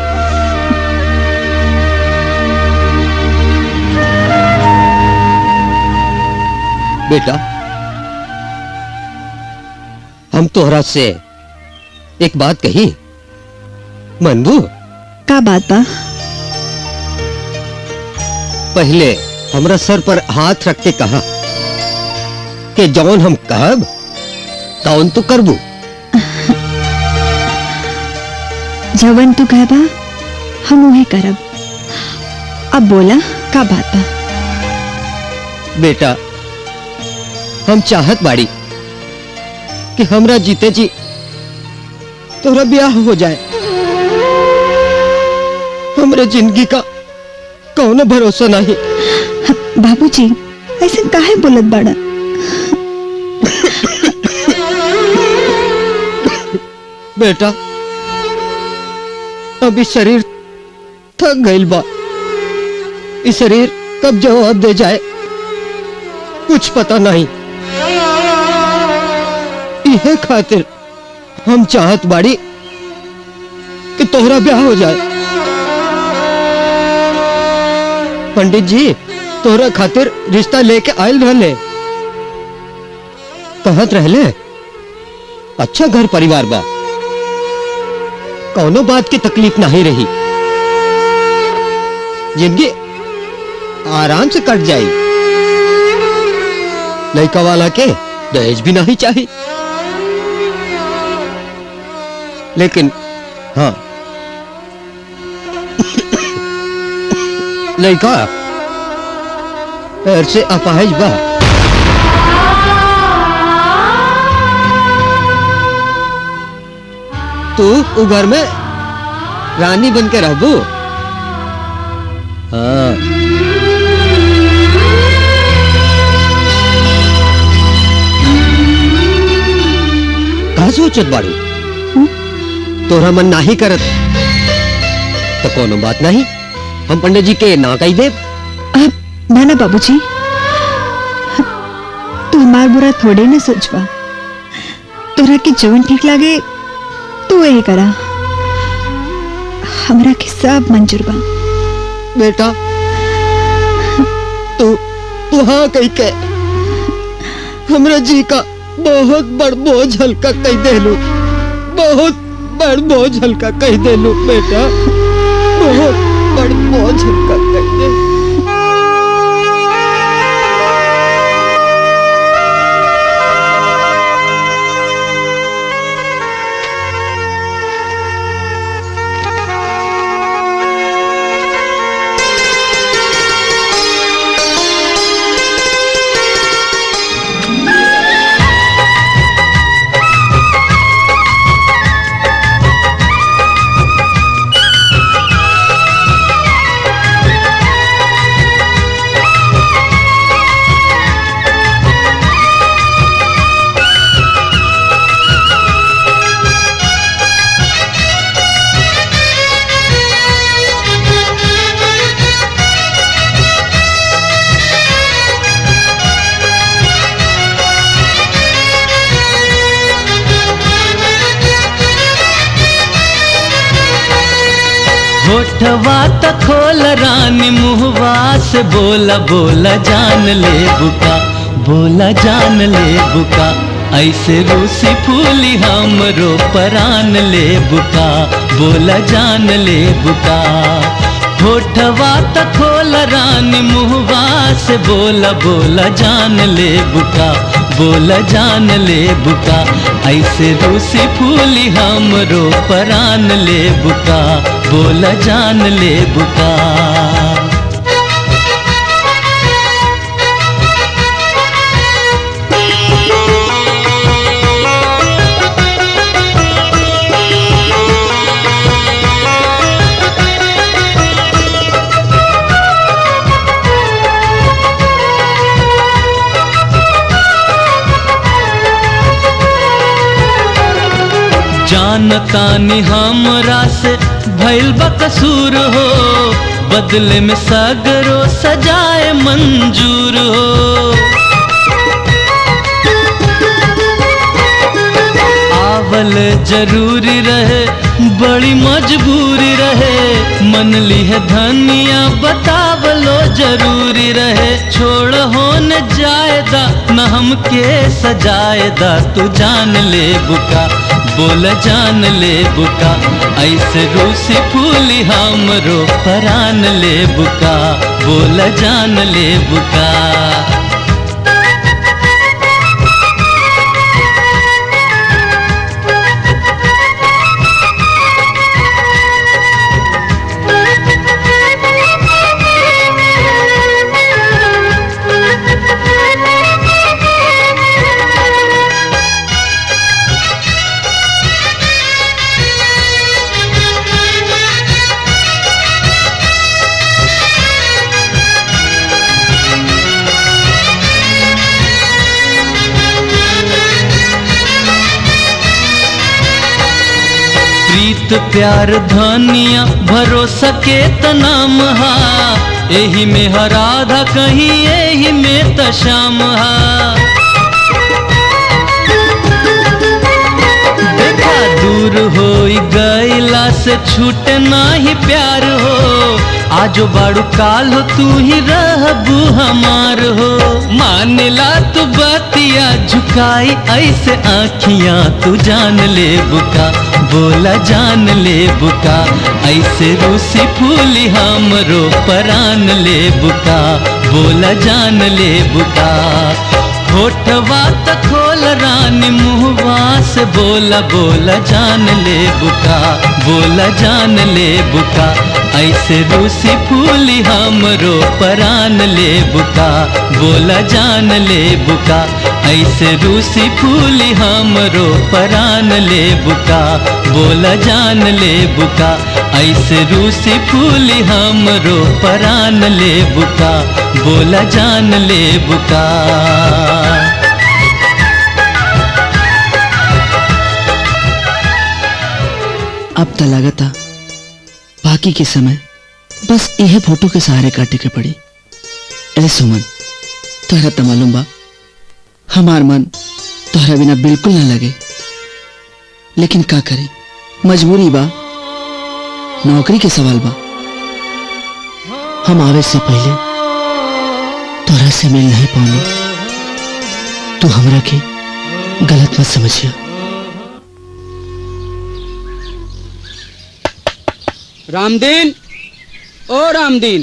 बेटा हम तोहरा से एक बात कही मनबू का बात बा पहले हमरा सर पर हाथ रख के कहा कि जौन हम कहब तौन तो करबू जवन तू कहबा हम उहे करब अब बोला का बात बा बेटा हम चाहत बाड़ी कि हमरा जीते जी तोरा ब्याह हो जाए हमरे जिंदगी का कौनो भरोसा नहीं बाबूजी ऐसे काहे बोलत बड़ा बेटा अभी शरीर थक गइल बा ई शरीर कब जवाब दे जाए कुछ पता नहीं इहे खातिर हम चाहत बाड़ी कि तोहरा ब्याह हो जाए पंडित जी तोरा खातिर रिश्ता लेके आयल रहले कहत रहले अच्छा घर परिवार बा कौनो बात की तकलीफ नहीं रही जिंदगी आराम से कट जाई लड़का वाला के दहेज भी नहीं चाहिए लेकिन हाँ लड़का पैर से अपाहिज बा तू उ घर में रानी बन के रहबू हाँ का सोचत बाड़ू तोरा मन नाही करत तो कोनो बात नहीं हम पंडित जी के ना कही देव ना ना बाबूजी तू हमार बुरा थोड़े ना सोचबा तोरा के जवन ठीक लागे तू यही करा हमरा के सब मंजूर बा बेटा तू तू हाँ कही के हमरा जी का बहुत बड़ बोझ हल्का कह देलू बहुत बड़ बोझ हल्का कह देलू बेटा बहुत बड़ बोझ हल्का कह दे होठवा त खोल रानी मुहवा से बोला बोला जान ले बुका बोला जान ले बुका ऐसे रूसी फूली हमरो परान ले बुका बोला जान ले बुका होठवा त खोल रानी मुहवा से बोला बोला जान ले बुका बोला जान ले बुका ऐसे रूसी फूली हमरो परान ले बुका बोला जान ले बुका जानतानी हमरा से भइल बा कसूर हो बदले में सगरो सजाए मंजूर हो आवल जरूरी रहे बड़ी मजबूरी रहे मन ली है धनिया बतावलो जरूरी रहे छोड़ हो न जायदा न हमके सजायदा तू जान ले बुका बोल जान ले बुका ऐसे रूसी फूली हमरो परान ले बुका बोल जान ले बुका प्रीत प्यार धनिया भरोसा के तनाम हा एही में हर आधा कहीं एही में त शाम हा देखा दूर हो गईला से छूटे नाही प्यार हो आजो बाड़ू काल हो तू ही रहबू हमार हो मानेला तू बतिया झुकाई ऐसे आखियां तू जान ले बुका बोला जान ले बुका ऐसे रूसी फूली हमरो परान ले बुका बोला जान ले बुका होठवा त खोल रानी मुहवा से बोला बोला जान ले बुका बोला जान ले बुका ऐसे रूसी फूली हमरो परान ले बुका बोला जान ले बुका ऐसे रूसी फूली हमरो परान ले बुका बोला जान ले बुका ऐसे रूसी फूली हमरो परान ले बुका बोला जान ले बुका अब तो लगता बाकी के समय बस यह फोटो के सहारे काटे के पड़ी अरे सुमन तोहरा तो मालूम बा हमार मन तोहरा बिना बिल्कुल ना लगे लेकिन का करे मजबूरी बा नौकरी के सवाल बा हम आवे से पहले तोहरा से मिल नहीं पाऊंगी तू हमरा के गलत मत समझिया रामदीन ओ रामदीन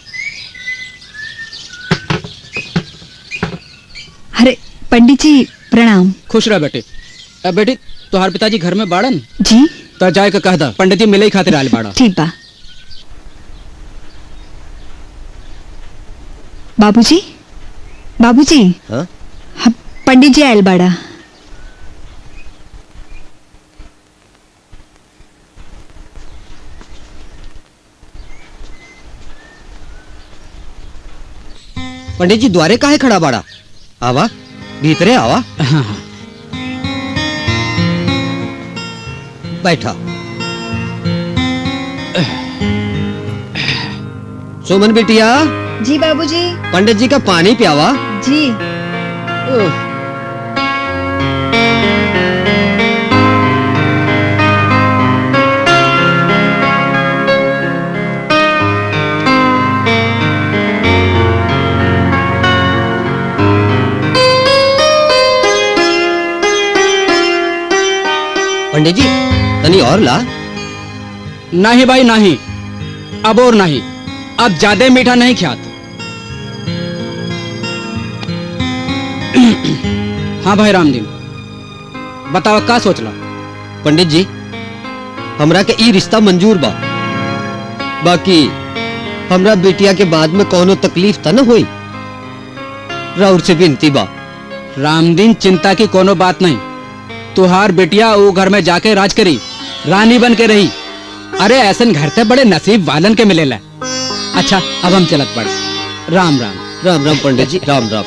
अरे पंडित जी प्रणाम खुश रह बेटे अब बेटी तुहार पिताजी घर में बाड़न जी तो जाए के कह दा पंडित जी मिले ही खातिर आल बाड़ा ठीक बा बाबूजी बाबूजी हाँ? हम- पंडित जी आयल बाड़ा पंडित जी द्वारे काहे खड़ा बाड़ा आवा भीतरे आवा हाँ हाँ बैठा सुमन बिटिया जी बाबूजी पंडित जी का पानी पियावा जी पंडित जी तनी और ला नहीं भाई नहीं अब और नहीं अब ज्यादा मीठा नहीं ख्यात हाँ भाई रामदीन बताओ का सोचला पंडित जी हमरा के ई रिश्ता मंजूर बा बाकी हमरा बेटिया के बाद में कोनो तकलीफ त न हुई राउर से विनती बा रामदीन चिंता की कोनो बात नहीं तुहार बेटिया वो घर में जाके राज करी रानी बन के रही अरे ऐसन घर से बड़े नसीब वालन के मिलेला अच्छा अब हम चलत पड़े राम राम राम राम पंडित जी राम राम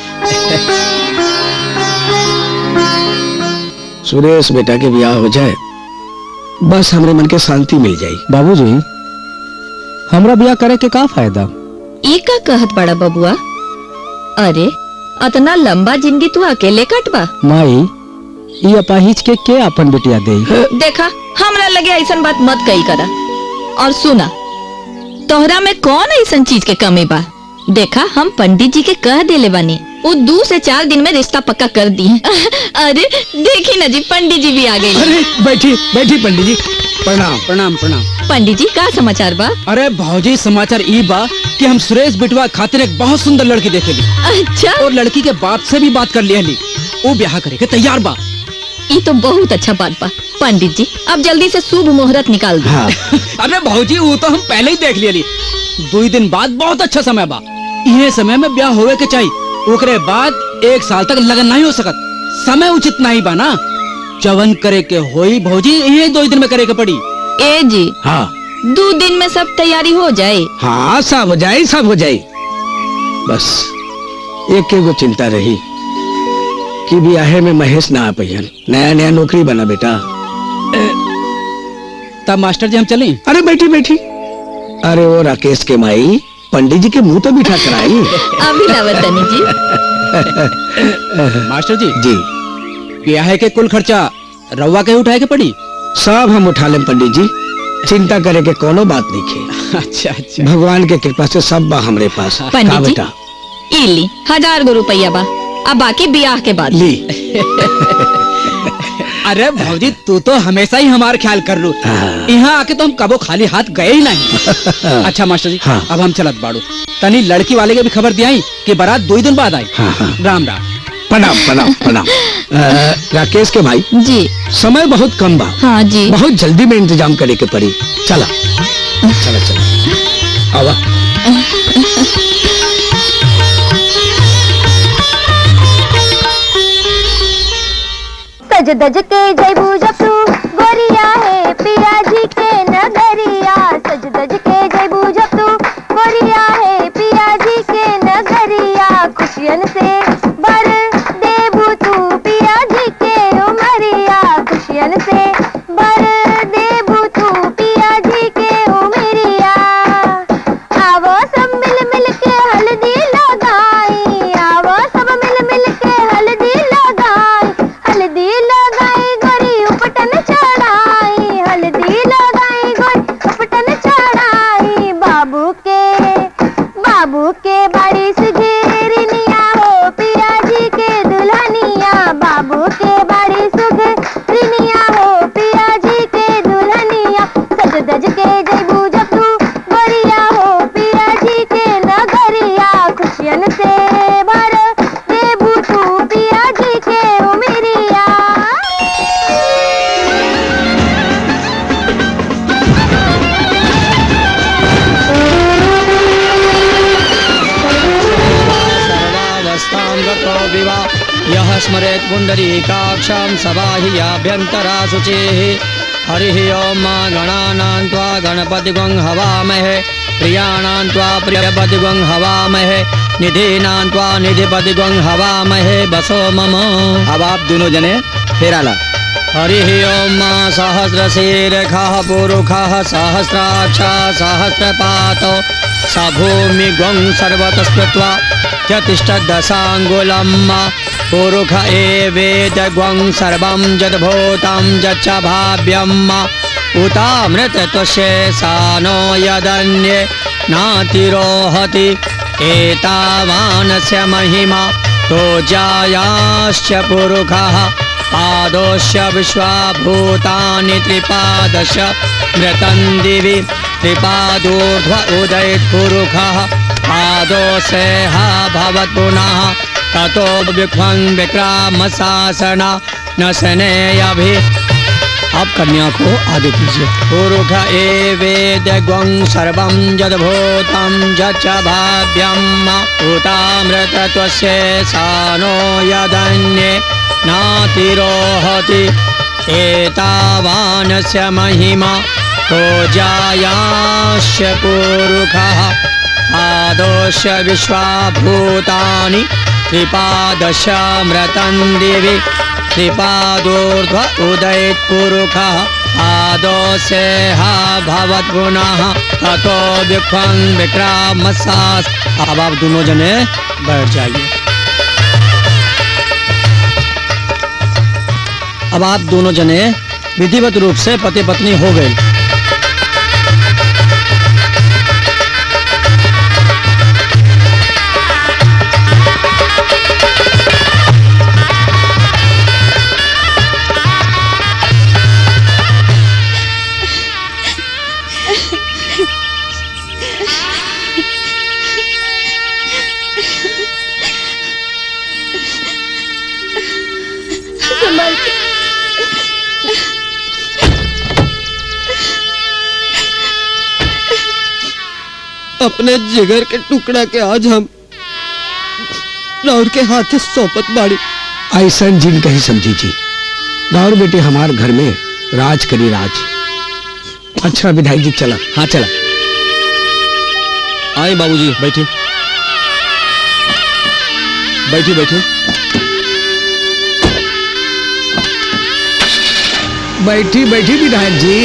सुरेश बेटा के ब्याह हो जाए बस हमरे मन के शांति मिल जाई बाबूजी हमरा बिया करे के का फायदा ई का कहत बड़ा बबुआ अरे अतना लंबा जिंदगी तू अकेले कटबा माई ई अपाहिज के के अपन बेटिया दे देखा हमरा लगे ऐसन बात मत कही करा और सुना तोहरा में कौन ऐसन चीज के कमी बा देखा हम पंडित जी के कह देले बानी वो दो से चार दिन में रिश्ता पक्का कर दी अरे देखी ना जी पंडित जी भी आ गए अरे बैठी बैठी पंडित जी प्रणाम प्रणाम प्रणाम पंडित जी का समाचार बा अरे भौजी समाचार ई बा कि हम सुरेश बिटवा खातिर एक बहुत सुंदर लड़की देखे ली अच्छा और लड़की के बाप से भी बात कर लिया ली वो ब्याह करे के तैयार बा ये तो बहुत अच्छा बात बा पंडित जी अब जल्दी से शुभ मुहूर्त निकाल दो हाँ अरे भौजी वो तो हम पहले ही देख लिया ली दो ही दिन बाद बहुत अच्छा समय बा ये समय में ब्याह होवे के चाहिए ओकरे बाद एक साल तक लगन नहीं हो सकत समय उचित नहीं बा ना जवन करे के होई भौजी ये दो ही दिन में करे के पड़ी ए जी हाँ दो दिन में सब तैयारी हो जाए हाँ सब हो जाए सब हो जाए बस एक एगो चिंता रही कि ब्याहे में महेश ना आ पहियन नया नया नौकरी बना बेटा तब मास्टर जी हम चलें अरे बैठी बैठी अरे वो राकेश के माई पंडित जी के मुंह तो बिठा कराई अभी लावतनी जी मास्टर जी जी ब्याह के कुल खर्चा रवा के उठाए के पड़ी सब हम उठा लें पंडित जी चिंता करे के कोनो बात नहीं खे अच्छा अच्छा भगवान के कृपा से सब बा हमरे पास का पंडित जी बेटा ई ली हजार गो रुपया बा अब बाकी ब्याह के बाद ली अरे भौजी तू तो हमेशा ही हमारा ख्याल कर लू यहाँ आके तो हम कबो खाली हाथ गए ही नहीं अच्छा मास्टर जी हाँ। अब हम चलत बाड़ू तनी लड़की वाले के भी खबर दियाई कि बारात दो ही दिन बाद आई हाँ, हाँ। राम राम प्रणाम प्रणाम प्रणाम अ, राकेश के भाई जी समय बहुत कम बा हाँ जी बहुत जल्दी में इंतजाम करे के पड़ी चला चला चला आवा सज दज के जयबू जपू गोरिया है पिया जी के नगरिया सज दज के जयबू जपू गोरिया है पिया जी के नगरिया खुशियन से बर देबू तू पिया जी के उमरिया खुशियन से बर देबू तू पिया जी के उमरिया आवो सब मिल मिल के हल्दी लगाई आवो सब मिल मिल के हल्दी लगाई हल्दी लगाई गोरी उपटन चढ़ाई हल्दी लगाई गोरी उपटन चढ़ाई बाबू के बाबू के बाड़ी सुघेरनिया हो पिया जी के दुल्हनिया बाबू के बाड़ी सुघेरनिया हो पिया जी के दुल्हनिया सज दज के जयबू जपू गोरिया हो पिया जी के नगरिया खुशियन से भर देबू तू पिया जी के उमरिया सर्वावस्थां गतो विवा यः स्मरेत् पुण्डरीकाक्षां सबाह्याभ्यन्तरा शुचेः हरिः ॐ मा गणानां त्वा गणपतिगुं हवामहे प्रियाणां त्वा प्रियपतिगुं हवामहे निधीनां त्वा निधिपतिगुं हवामहे बसो मम अब आप दोनों जने फेरा ला हरिः ॐ मा सहस्रशीर्षः पुरुषः सहस्राक्षा सहस्रपातो स भूमिगुं सर्वतस्कृत्वा चतिष्ठदशाङ्गुलं पुरुष एवेदग्वं सर्वं यद्भूतं यच्च भाव्यं उतामृतत्वशेषानो यदन्ये नातिरोहति एतावानस्य महिमा तो जायाश्च पुरुषः पादोश्च विश्वाभूतानि त्रिपादश मृतं दिवि त्रिपादोर्ध्व उदयपुरुषः पादोषेह भवत् पुनः ततो विख्वं विक्रामशासना न शनेयभि आप कन्या को आगे कीजिए पुरुष एवेद गं सर्वं यद्भूतं यच्च भाव्यम् उतामृतत्वस्य सानो यदन्ये नातिरोहति एतावानस्य महिमा तो जायास्य पुरुषः पादोश्च विश्वाभूतानि त्रिपादशमृतं दिवि त्रिपादोर्ध्व उदयपुरुषः पादोषेह भवत् पुनः ततो विख्वं विक्रामसास अब आप दोनों जने बैठ जाइए अब आप दोनों जने विधिवत रूप से पति पत्नी हो गए संभाल के अपने जिगर के टुकड़ा के आज हम राउर के हाथ सौंपत बाड़ी ऐसा जिन कही समझी जी राउर बेटे हमार घर में राज करी राज अच्छा विधायक जी चला हाँ चला आए बाबूजी बैठिए बैठिए बैठिए बैठी बैठी विधायक जी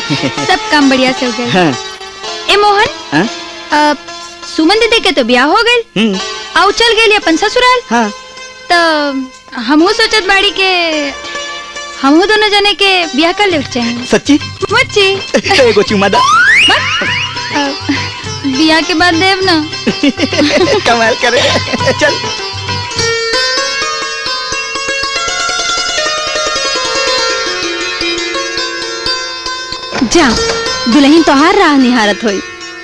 सब काम बढ़िया से हो गए हाँ ए मोहन हाँ? अ, सुमन दीदी के तो ब्याह हो गए हम्म आउ चल गए अपन ससुराल हाँ तो हमहू सोचत बाड़ी के हमहू दोनों जने के ब्याह कर ले चाहिए सच्ची मच्छी एगो चुमा दा अ, ब्याह के बाद देव ना कमाल करे चल जा दुल्हन तोहार राह निहारत होई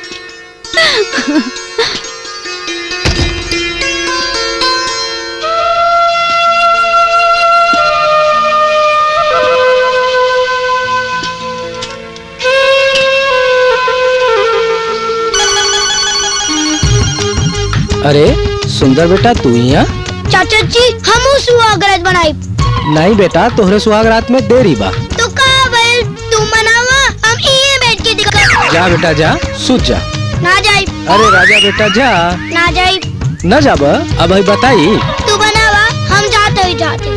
अरे सुंदर बेटा तू यहाँ चाचा जी हम सुहागरात बनाई नहीं बेटा तोहरे सुहाग रात में देरी बा तो का भइल तू मनावा हम इहे बैठ के दिखा जा बेटा जा सूत जा ना जाई अरे राजा बेटा जा ना जाई न जाब अब भाई बताई तू बनावा हम जाते ही जाते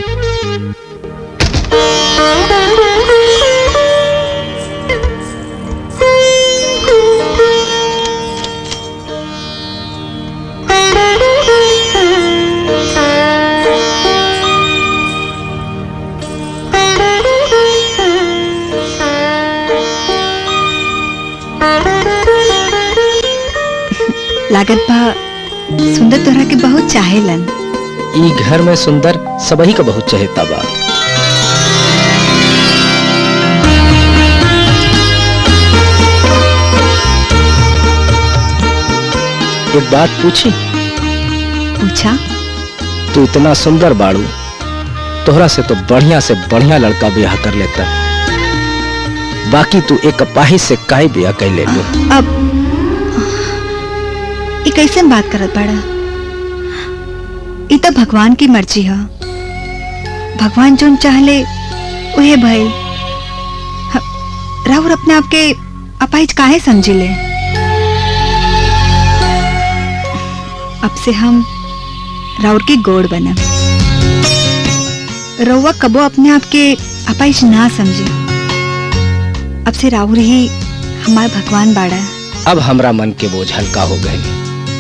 लागत बा सुंदर तोहरा के बहुत चाहेलन ई घर में सुंदर सबही का बहुत चहेता बा एक बात पूछी पूछा तू इतना सुंदर बाड़ू तोहरा से तो बढ़िया से बढ़िया लड़का ब्याह कर लेता बाकी तू एक अपाही से काहे ब्याह कर ले लो अब ये कैसे बात करत बाड़ा ये तो भगवान की मर्जी है भगवान जोन चाहले उहे भइल ह- राहुल अपने आप के अपाहिज काहे समझी ले अब से हम राउर की गोड़ बनब रउआ कबो अपने आप के अपाहिज ना समझे अब से राहुल ही हमार भगवान बाड़ा अब हमरा मन के बोझ हल्का हो गए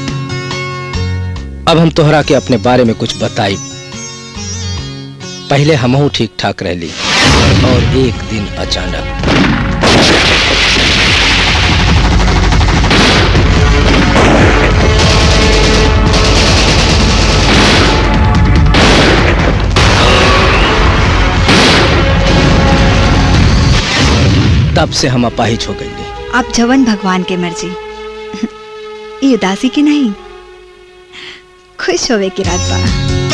अब हम तोहरा के अपने बारे में कुछ बताई पहले हमहू ठीक ठाक रहली और एक दिन अचानक तब से हम अपाहिज हो गई आप जवन भगवान के मर्जी ये उदासी की नहीं खुश होवे की रात बा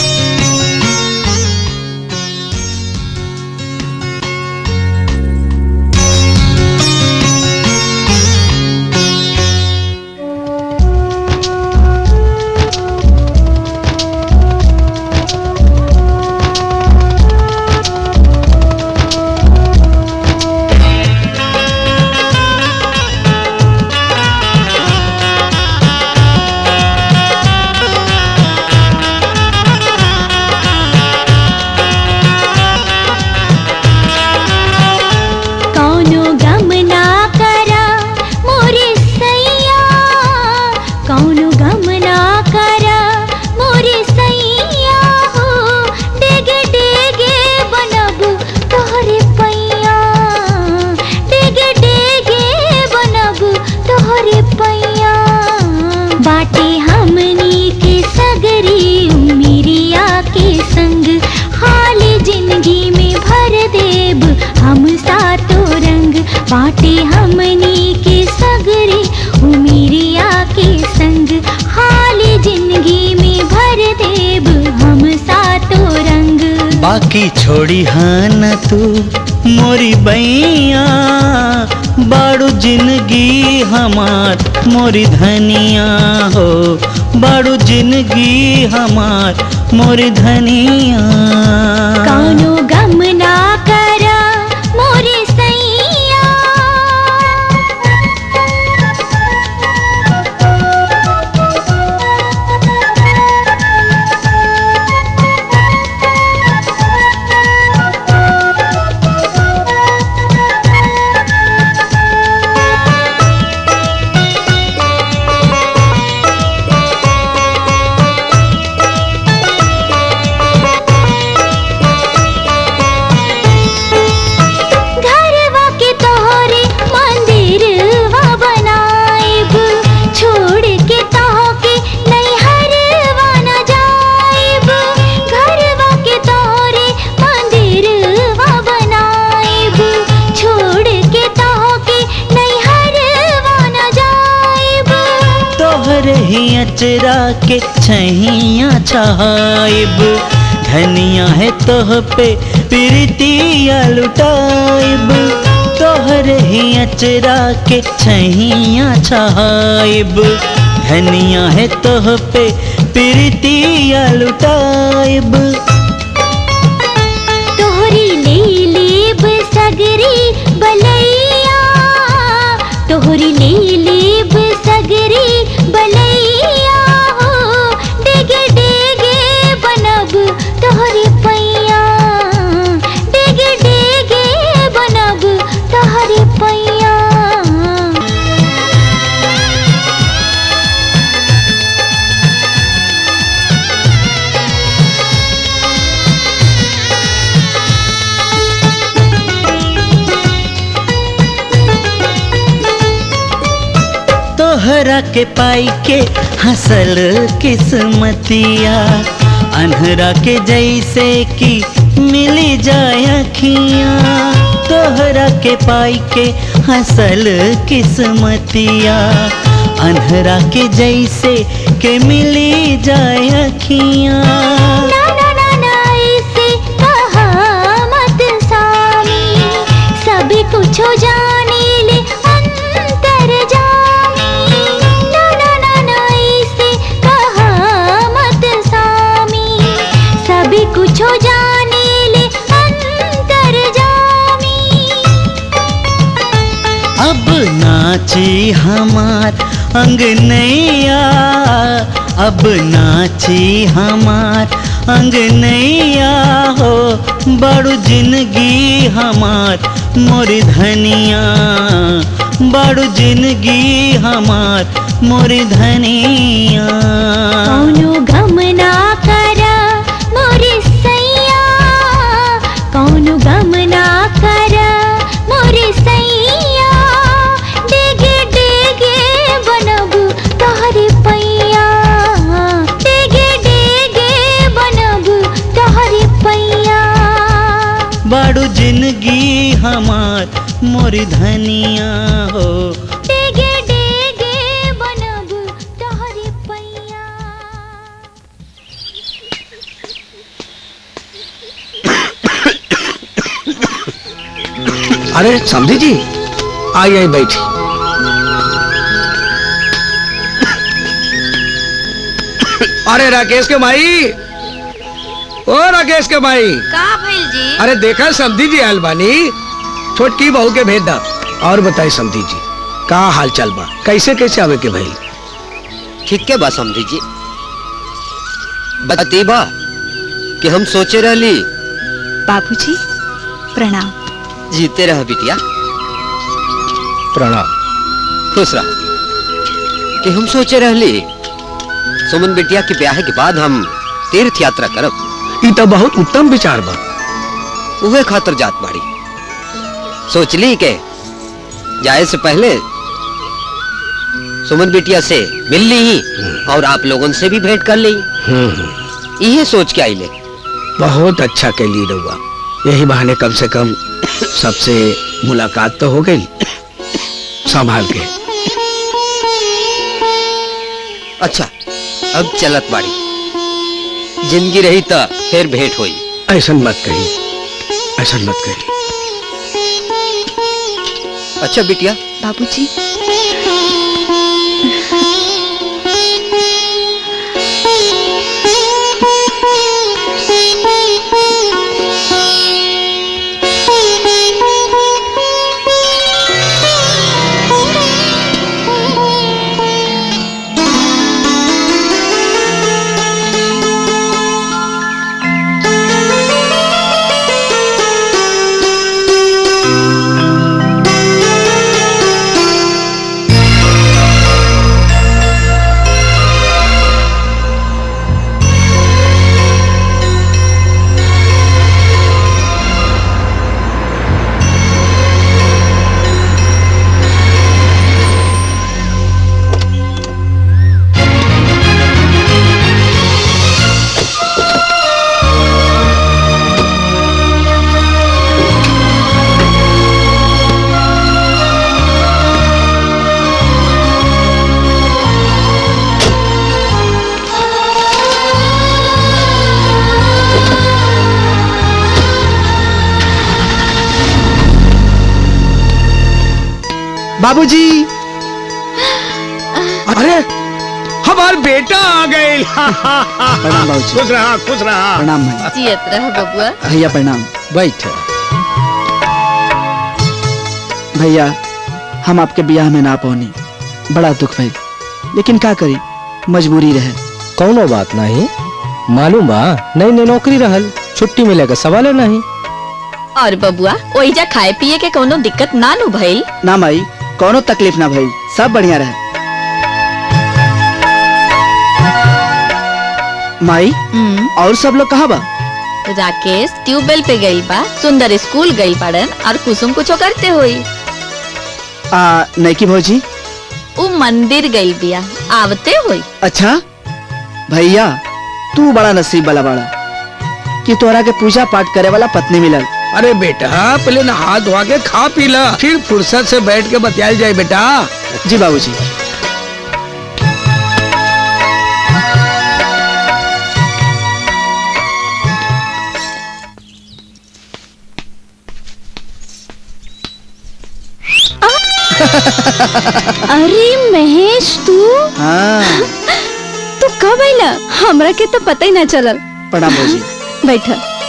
कौनो गम ना करा मोरे सैया कौनो गम ना करा मोरे सैया हो डेगे डेगे बनब तोहरे पैया डेगे डेगे बनब तोहरे पैया बाटे हमनी के सगरी उमिरिया के संग हाल जिंदगी में भर देब हम सातो रंग बाटे हमनी के सगरे उमिरिया के संग हाल जिंदगी में भर देब हम सातो रंग बाकी छोड़ी हाँ न तू मोरी बैया बाड़ू जिंदगी हमार मोरी धनिया हो बाड़ू जिंदगी हमार मोरी धनिया कौनो गम ना करा मोरे सैया अचरा के छैया छहाइब धनिया है तोह पे प्रीतिया लुटाइब तोहरे ही अचरा के छैया छहाइब धनिया है तोह पे प्रीतिया लुटाइब तोहरी ले लेब सगरी बलैया तोहरी ले लेब सगरी बलैया हो डेगे डेगे बनब तोहरी पैया डेगे डेगे बनब तोहरी पैया तोहरा के पाई के हंसल किस्मतिया अनहरा के जैसे कि मिली जाए अखियाँ तोहरा के पाई के हंसल किस्मतिया अनहरा के जैसे के मिली जाए अखियाँ ना ना ना ना ऐसे कहा मत सामी सभी कुछ जाने ले अंतर जामी ना ना ना ना ऐसे कहा मत सामी सभी कुछ जाने ले अंतर जामी अब नाची हमार अंगनैया अब नाची हमार अंगनैया हो बड़ू जिंदगी हमार मोर धनिया बड़ू जिंदगी हमार मोर धनिया कौनो गम ना करा मोरे सैया कौनो गम ना करा मोरे सैया डेगे डेगे बनब तोहरे पैया डेगे डेगे बनब तोहरे पैया बड़ू जिंदगी हमार मोर धनिया हो डेगे डेगे बनब तोहरे पैया अरे समझी जी आई आई बैठी अरे राकेश के भाई ओ राकेश के भाई का भइल जी अरे देखा समधी जी आयल बानी छोटकी बहू के भेज दा और बताई समधी जी का हाल चाल बा कैसे कैसे आवे के भाई ठीक के बा समझी जी बती बा कि हम सोचे रहली बाबूजी प्रणाम जीते रह बिटिया प्रणाम खुश रह कि हम सोचे रहली सुमन बिटिया के ब्याह के बाद हम तीर्थ यात्रा करब ई तो बहुत उत्तम विचार बा उहे खातर जात बाड़ी सोचली के जाए से पहले सुमन बिटिया से मिल ली ही और आप लोगों से भी भेंट कर ली यही सोच के आई ले बहुत अच्छा कैली रहुआ यही बहाने कम से कम सबसे मुलाकात तो हो गई संभाल के अच्छा अब चलत बाड़ी जिंदगी रही तो फिर भेंट हुई ऐसा मत कही ऐसा मत कही अच्छा बिटिया बाबूजी बाबूजी अरे हमार बेटा आ गए प्रणाम बाबूजी खुश रहा खुश रहा प्रणाम भाई जियत रह बबुआ भैया प्रणाम बैठ भैया हम आपके ब्याह में ना पहुंची बड़ा दुख भइल लेकिन का करी मजबूरी रहे कौनो बात नहीं मालूम बा नई नई नौकरी रहल छुट्टी मिले का सवाल नहीं और बबुआ ओइजा खाए पिए के कोनो दिक्कत ना नु भइल ना माई कोनो तकलीफ ना भइल सब बढ़िया रहे माई और सब लोग कहाँ बा राकेश ट्यूबवेल पे गइल बा सुंदर स्कूल गइल पड़न और कुसुम कुछो करते होई आ नैकी भौजी उ मंदिर गइल बिया आवते होई अच्छा भैया तू बड़ा नसीब वाला बड़ा कि तोरा के पूजा पाठ करे वाला पत्नी मिलल अरे बेटा पहले नहा धोआ के खा पी ला फिर फुर्सत से बैठ के बतियाल जाए बेटा जी बाबूजी अरे महेश तू हाँ तू कब आइला हमरा के तो पता ही ना चलल प्रणाम भौजी बैठ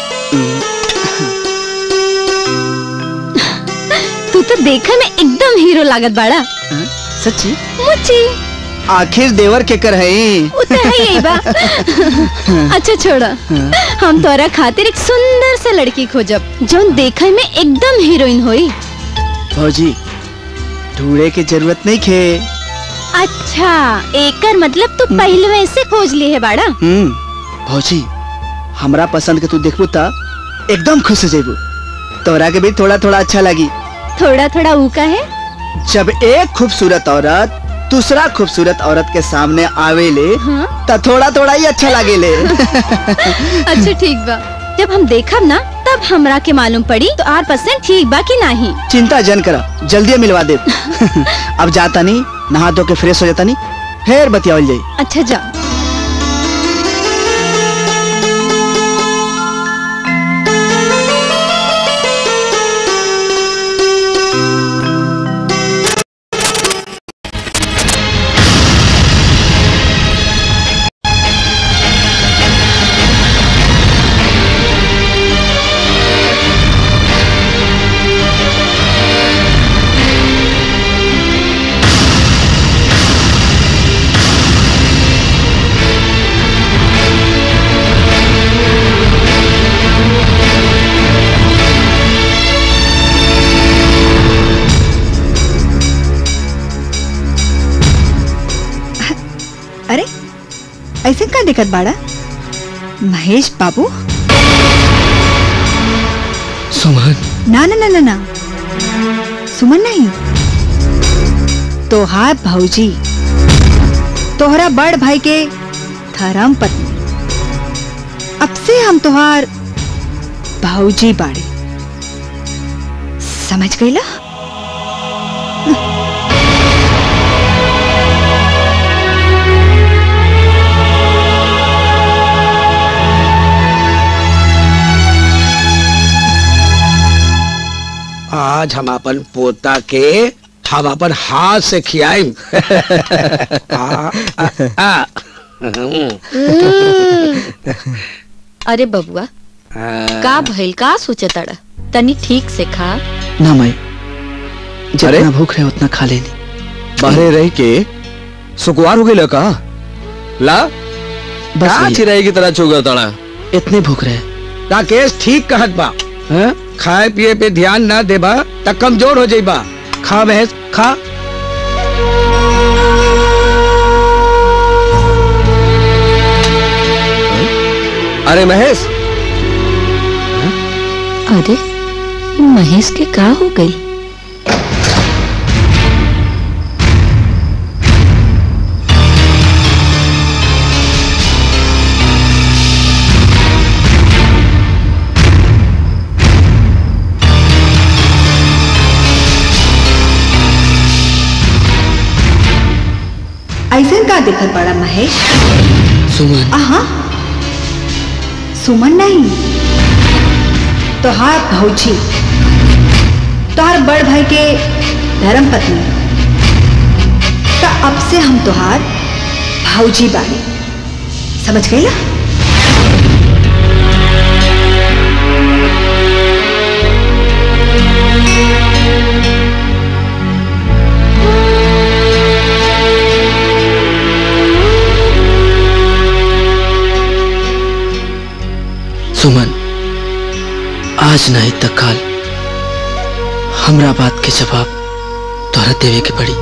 तू तो देखे में एकदम हीरो लागत बाड़ा सच्ची मुची आखिर देवर के कर है वो तो है यही बा अच्छा छोड़ा हम तोरा खातिर एक सुंदर सा लड़की खोजब जोन देखे में एकदम हीरोइन होई भौजी ढूंढे के जरूरत नहीं खे अच्छा एकर मतलब तू पहले से खोज ली है बाड़ा हम्म भौजी हमरा पसंद के तू देखबू ता एकदम खुश हो जेबू तोरा के भी थोड़ा थोड़ा अच्छा लगी थोड़ा थोड़ा ऊ का है जब एक खूबसूरत औरत दूसरा खूबसूरत औरत के सामने आवेले त थोड़ा थोड़ा ही अच्छा लागेले अच्छा ठीक बा जब हम देखब ना तब हमरा के मालूम पड़ी तो आर परसेंट ठीक बा कि नहीं चिंता जन करा जल्दी मिलवा दे अब जाता नहीं नहा धो के फ्रेश हो जाता नहीं फिर बतियावल जाई अच्छा जा अरे ऐसे का दिक्कत बाड़ा महेश बाबू सुमन ना ना ना ना ना सुमन नहीं तोहार भौजी तोहरा बड़ भाई के धर्म पत्नी अब से हम तोहार भौजी बाड़ी समझ गईला आज हम अपन पोता के हम अपन हाथ से खियाई अरे बबुआ का भइल का सोचे तड़ा तनी ठीक से खा ना माई जितना भूख रहे उतना खा लेनी बाहरे रह के सुकुआर हो गई का ला बस का भैया। चिराई की तरह चुगा तड़ा इतने भूख रहे राकेश ठीक कहत बा हैं? खाए पिए पे ध्यान ना देबा त कमजोर हो जाइबा खा भैंस खा अरे महेश अरे महेश के का हो गई ऐसे का दिक्कत बड़ा महेश सुमन आहा सुमन नहीं तोहार भौजी तोहार बड़ भाई के धर्म पत्नी अब से हम तोहार भाऊजी बानी समझ गई ना सुमन आज नहीं तो कल हमरा बात के जवाब तोहरा देवे के पड़ी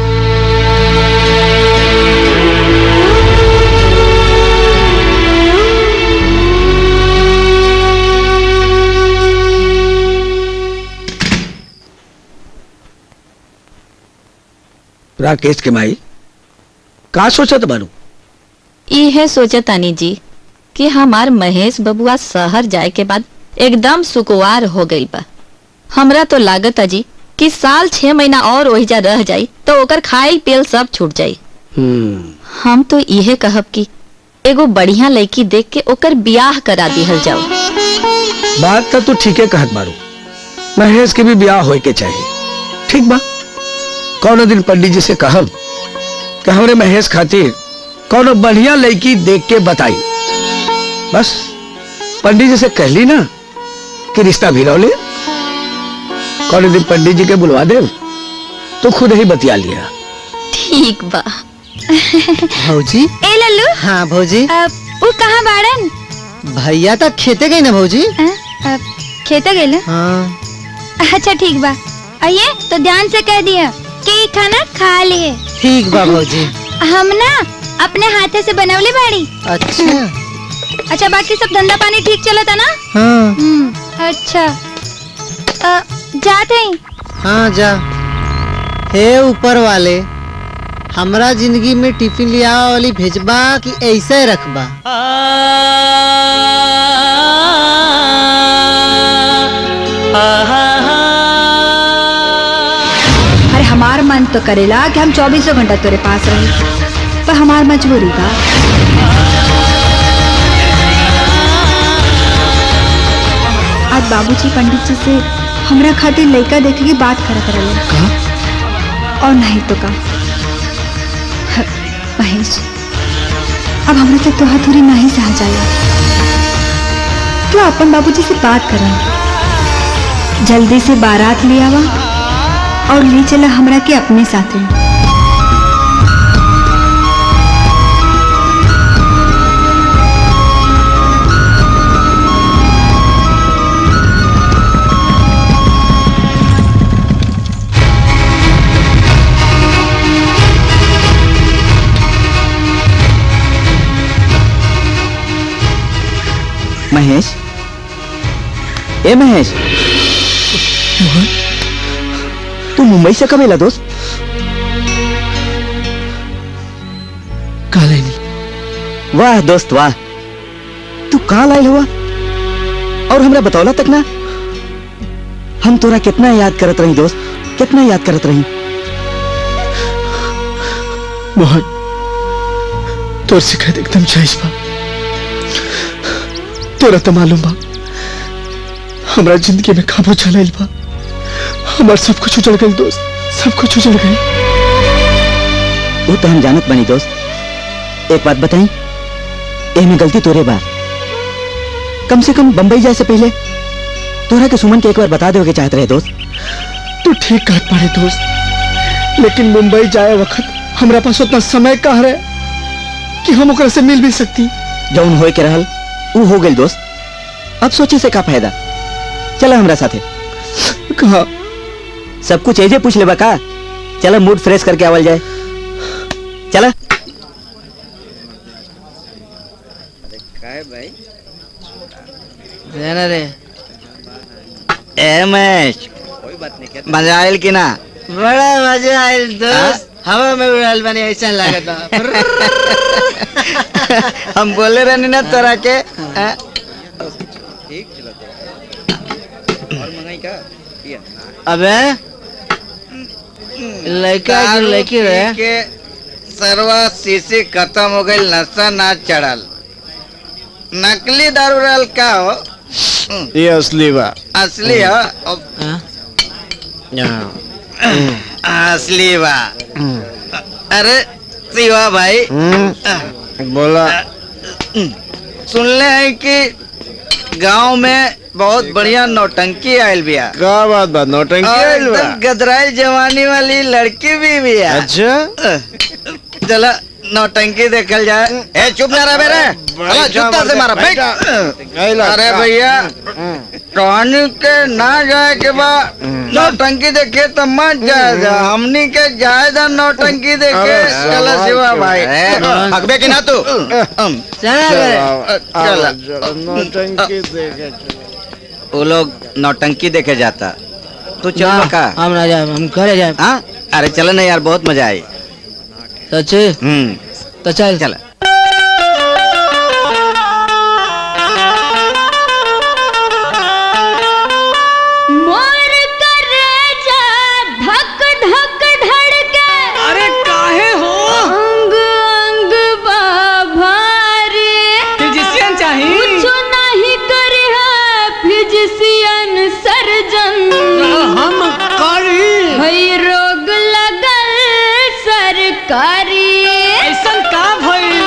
राकेश के माई का सोचत बारू इहे सोचे तानी जी कि हमार महेश बबुआ शहर जाए के बाद एकदम सुकुवार हो गई बा हमरा तो लागत जी कि साल छह महीना और ओहिजा रह जाई तो ओकर खाई पियल सब छूट जाई हम तो इहे कहब कि एगो बढ़िया लड़की देख के ओकर बियाह करा दिहल जाओ बात तो तू ठीके कहत बारू महेश के भी ब्याह होए के चाहिए ठीक बा कौनो दिन पंडित जी से कहब कि हमरे महेश खातिर कौनो बढ़िया लड़की देख के बताई बस पंडित जी से कहली ना कि रिश्ता भिड़ौले कौनो दिन पंडित जी के बुलवा दे तो खुद ही बतिया लिया ठीक बा भौजी ए लल्लू हाँ भौजी अ, वो कहाँ बाड़न भैया तो खेते गई ना भौजी अ, अ, खेते गए हाँ अच्छा ठीक बा आइए तो ध्यान से कह दिया कि ई खाना खा लिए ठीक बा भौजी हम ना अपने हाथे से बनवले बाड़ी अच्छा अच्छा बाकी सब धंधा पानी ठीक चलता ना हाँ हम्म, अच्छा अ, जाते ही हाँ जा हे ऊपर वाले हमरा जिंदगी में टिफिन लिया वाली भेजबा कि ऐसे रखबा अरे हमार मन तो करेला कि हम चौबीसों घंटा तेरे पास रहे पर हमार मजबूरी बा आज बाबूजी पंडित जी से हमरा खातिर लड़का देखे की बात करत रहे और नहीं तो का ह, महेश अब हमरा से तोहा दूरी नहीं सह जाए तो अपन बाबूजी से बात करन जल्दी से बारात ले आवा और ले चला हमरा के अपने साथ महेश ए महेश तू मुंबई से कब एला दोस्त काले नहीं वाह दोस्त वाह तू कहाँ लायल हुआ और हमरा बतौला तक ना हम तोरा कितना याद करत रही दोस्त कितना याद करत रही मोहन तोर शिकायत एकदम जायज बा तोरा तो मालूम बा हमरा जिंदगी में काबू चलाइल बा हमार सब कुछ उजड़ गई दोस्त सब कुछ उजड़ गई वो तो हम जानत बनी दोस्त एक बात बताई एमे गलती तोरे बा कम से कम बंबई जाए से पहले तोरा के सुमन के एक बार बता दे के चाहत रहे दोस्त तू ठीक कहत पारे दोस्त लेकिन मुंबई जाए वक्त हमरा पास उतना समय कहाँ रहे कि हम ओकरा से मिल भी सकती जौन होए के रहल ऊ हो गेल दोस्त अब सोचे से का फायदा चला हमरा साथे कहा सब कुछ ऐसे पूछ लेबा का चला मूड फ्रेश करके आवल जाए चला भाई जाना रे ए महेश मजा आयल कि ना बड़ा मजा आयल दोस्त हवा में उड़ाल बनी ऐसा लागत बा हम बोले रहनी ना तोरा के आ? अबे लड़का जो लड़की रहे के सरवा शीशी खत्म हो गई नशा ना चढ़ल नकली दारू रहल का हो ये असली बा असली हो अब- असली बा अरे शिवा भाई बोला सुनले हैं कि गांव में बहुत बढ़िया नौटंकी आयल बिया का बात बात नौटंकी और आइल बा? एकदम गदराई जवानी वाली लड़की भी बिया अच्छा चला नौटंकी देखल जाए ए चुप ना रह बेरे चला जूता से मारा बैठ अरे भैया कहानी के ना जाए के बाद नौटंकी देखे तो मत जाए जा हमनी के जाए जा नौटंकी देखे चला शिवा भाई हकबे की ना तू चला चला नौटंकी देखे वो लोग नौटंकी देखे जाता तू चल का हम ना जाए हम घरे जाए हाँ अरे चलो ना यार बहुत मजा आई सच्चे हम्म तो चल चल मोर करेजा धक धक धड़के अरे काहे हो अंग अंग बाभारे फिजिशियन चाही कुछ नहीं करे है फिजिशियन सर्जन हम करी भई रोग लगल सरकारी ऐसन का भइल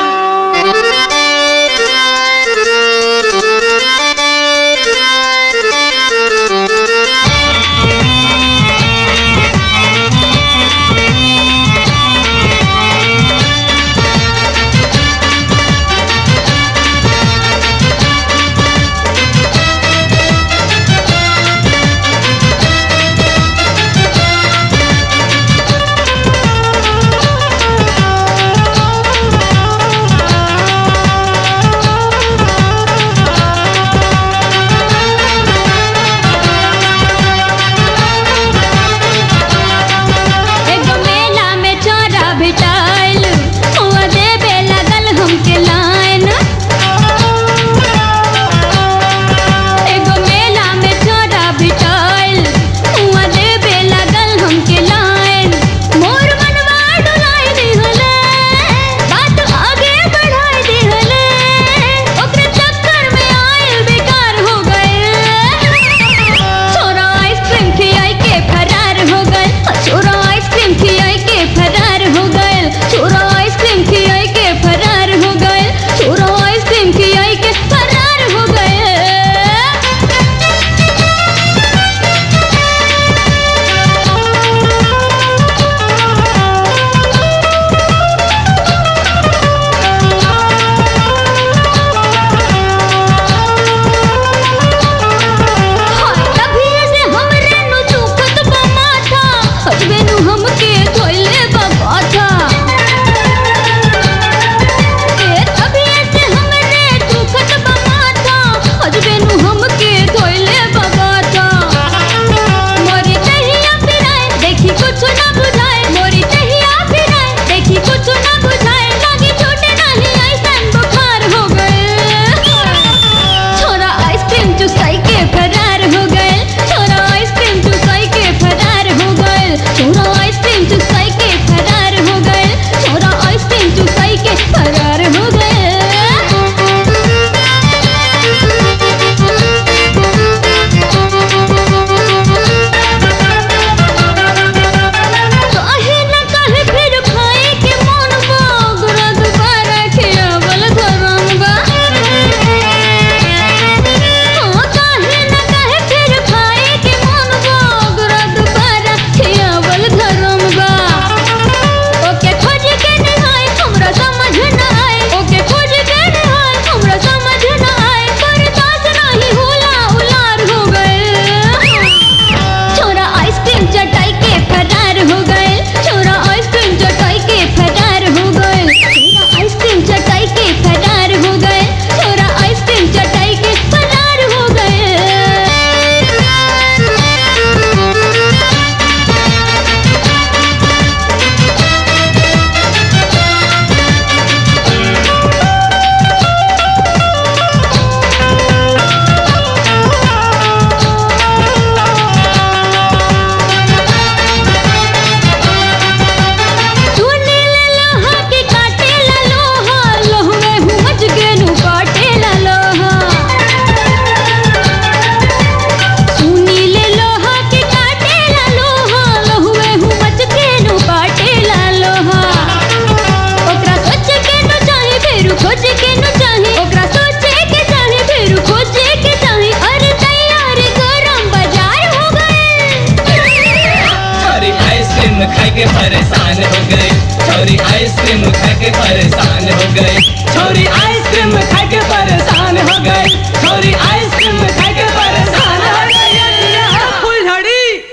के परेशान हो गए छोरी आइसक्रीम खा के परेशान हो गए छोरी आइसक्रीम खा के परेशान हो गए छोरी आइसक्रीम खा के परेशान हो गए फुलझड़ी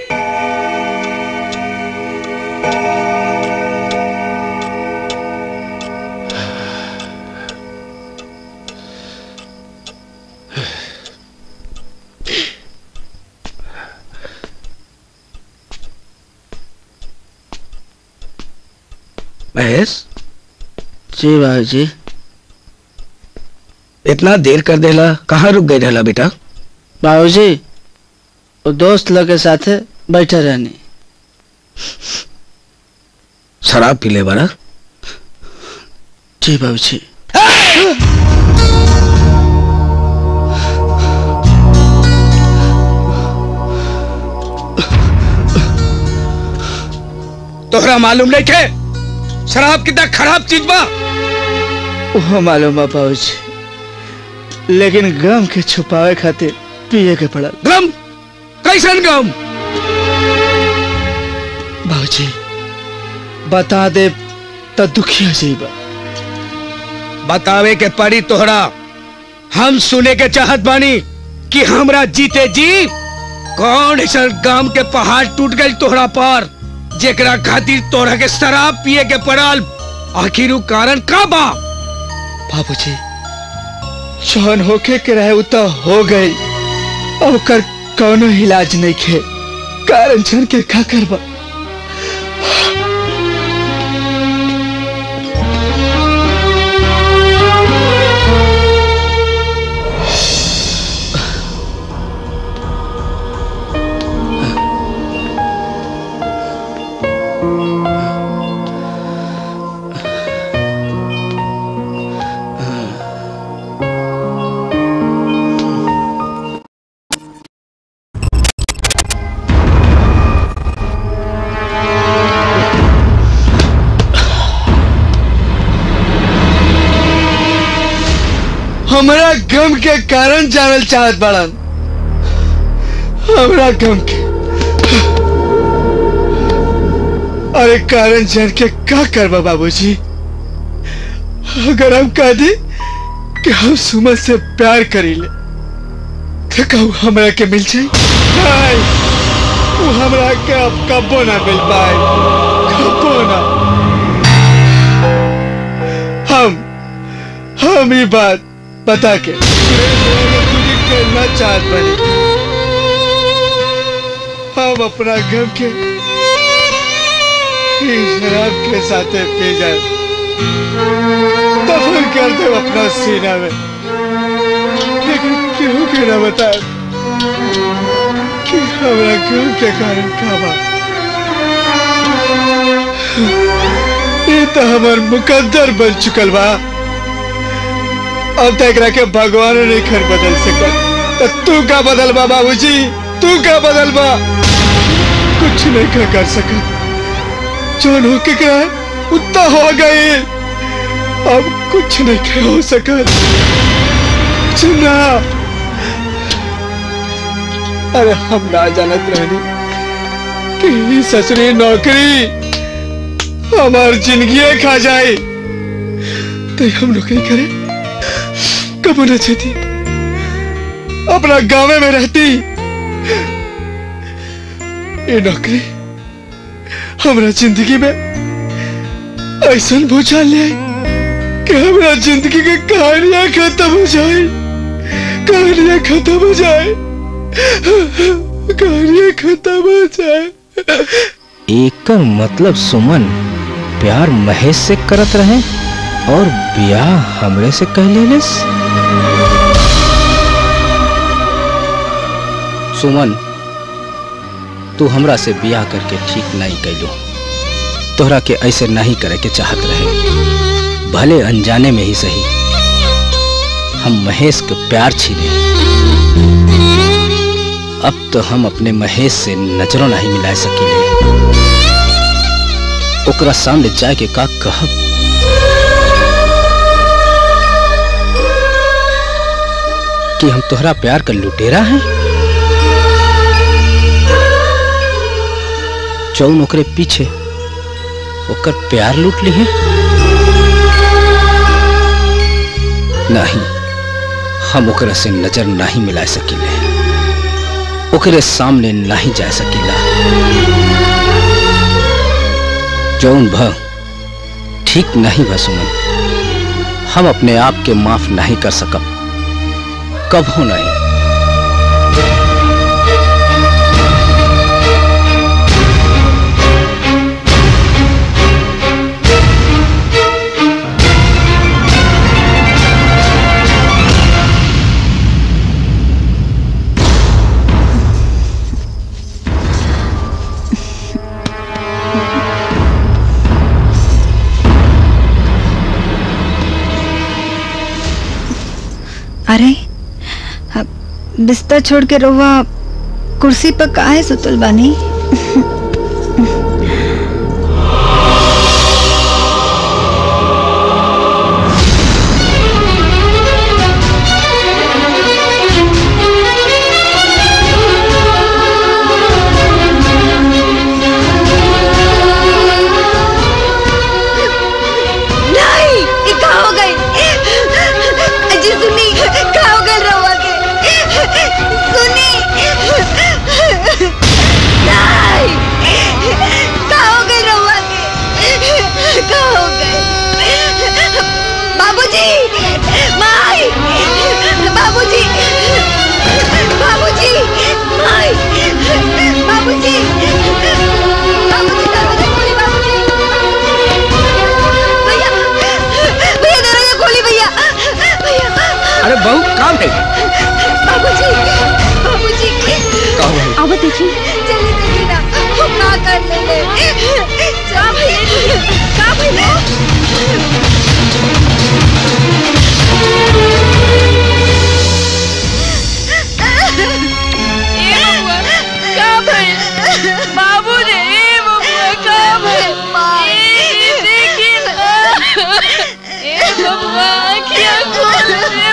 महेश जी बाबूजी इतना देर कर देला कहाँ रुक गई रहला बेटा बाबूजी वो दोस्त लोग के साथे बैठे रहनी शराब पी ले बारा जी बाबूजी तोहरा मालूम नहीं थे शराब कितना खराब चीज बा वो मालूम बा बाबूजी लेकिन गम के छुपावे खातिर पिए के पड़ल गम कैसन गम बाबूजी बता दे तो दुखिया जीबा बतावे के पड़ी तोहरा हम सुने के चाहत बानी कि हमरा जीते जी कौन ऐसा गांव के पहाड़ टूट गई तोहरा पर जेकरा खातिर तोहरा के शराब पिए के पड़ल आखिर उ कारण का बा बाबूजी जौन होके के रहे उ तो हो गई ओकर कौनो इलाज नहीं खे कारण जन के का करबा हमरा गम के कारण जानल चाहत बड़न हमरा गम के अरे कारण जान के का करबा बाबूजी अगर हम कह दी कि हम सुमन से प्यार करीले तो कहू हमरा के मिल जाई नहीं वो हमरा के अब कबो ना मिल पाए कबो ना हम हम ये बात बता के करना चाहत बने हम अपना गम के इस शराब के साथ पी जाए दफन कर दे अपना सीना में लेकिन क्यों के ना बताए कि हमारा गम के कारण का बा ये तो हमार मुकद्दर बन चुकल बा अब तक रखे भगवान नहीं खर बदल सकत तो तू का बदल बा बाबूजी तू का बदल बा कुछ नहीं का कर सकत जो हो के क्या उतना हो गई अब कुछ नहीं के हो सकत कुछ ना अरे हम ना जानत रहनी कि ई ससुरी नौकरी हमार जिंदगी खा जाए तो हम नौकरी करें कब न चाहती अपना गाँव में रहती ये नौकरी हमारा जिंदगी में ऐसा भूचाल ले आई कि हमारा जिंदगी की कहानियां खत्म हो जाए कहानियां खत्म हो जाए कहानियां खत्म हो जाए एकर मतलब सुमन प्यार महेश से करत रहे और ब्याह हमरे से कह लेलिस सुमन तू हमरा से ब्याह करके ठीक नहीं कैलो तोहरा के ऐसे नहीं करे के चाहत रहे भले अनजाने में ही सही हम महेश के प्यार छीने अब तो हम अपने महेश से नजरों नहीं मिला सकीले ओकरा सामने जाए के का कहब कि हम तोहरा प्यार का लुटेरा हैं जौन ओकरे पीछे ओकर प्यार लूट ली है नहीं हम ओकरा से नजर नहीं मिला सकीले ओकरे सामने नहीं जा सकीला जौन भ ठीक नहीं बा सुमन हम अपने आप के माफ नहीं कर सकब कबो नहीं अरे अब बिस्तर छोड़ के रहुआ कुर्सी पर काहे सुतल बानी नहीं ये का हो गई अजी सुनी का हो गई रवा के सुनी नहीं का हो गई रवा के का हो गई बाबूजी माई बाबूजी बाबूजी माई बाबूजी बाबूजी दरवाजा खोली बाबूजी भैया भैया दरवाजा खोली भैया भैया अरे बहू काम है बाबूजी बाबूजी का हुआ? अब देखिए चलिए देखिए ना हम ना कर ले जा भैया का भैया बाबू रे ए बबुआ का भइल ए देखी ना ए बबुआ क्या खोल रे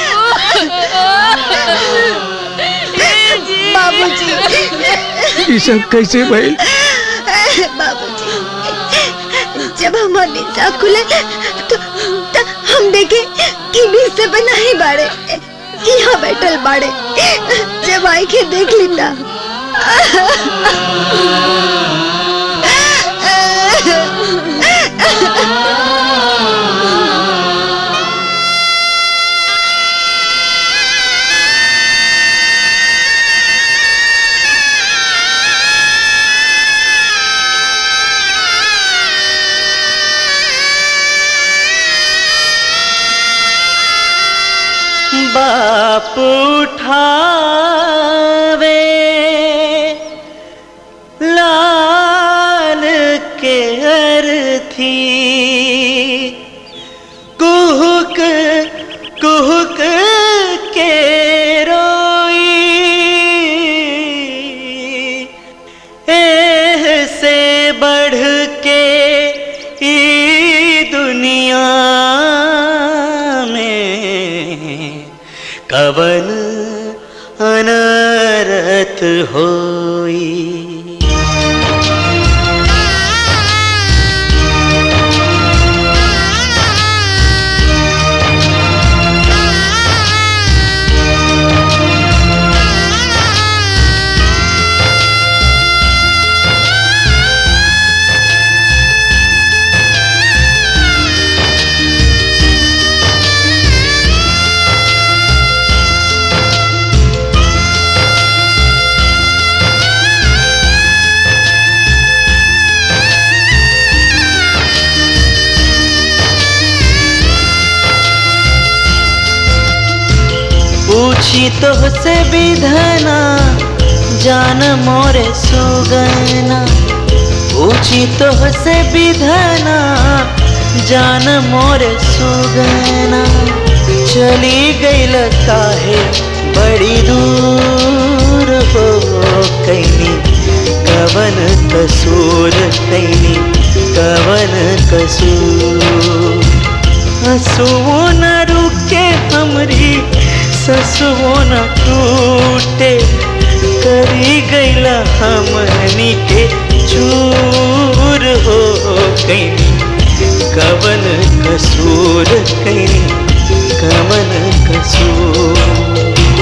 बाबू बाबूजी ये सब कैसे भइल बाबूजी जब हमारे निशा खुले तो, तो हम देखे कि बिस्तर पे नहीं बाड़े यहाँ बैठल बाड़े जब आई के देख लिंदा बाप उठावे लाल के अर्थी कुहुक कुहुक के रोई एह से बढ़ के ई दुनिया में कवन अनरत होई पूछी तो से विधना जान मोरे सुगना पूछी तो से विधना जान मोरे सुगना चली गईल काहे बड़ी दूर हो कैनी कवन कसूर कैनी कवन कसूर हंसुओ न रुके हमरी ससुओ न टूटे करी गईला हमनी के चूर हो गई कवन कसूर कई कवन कसूर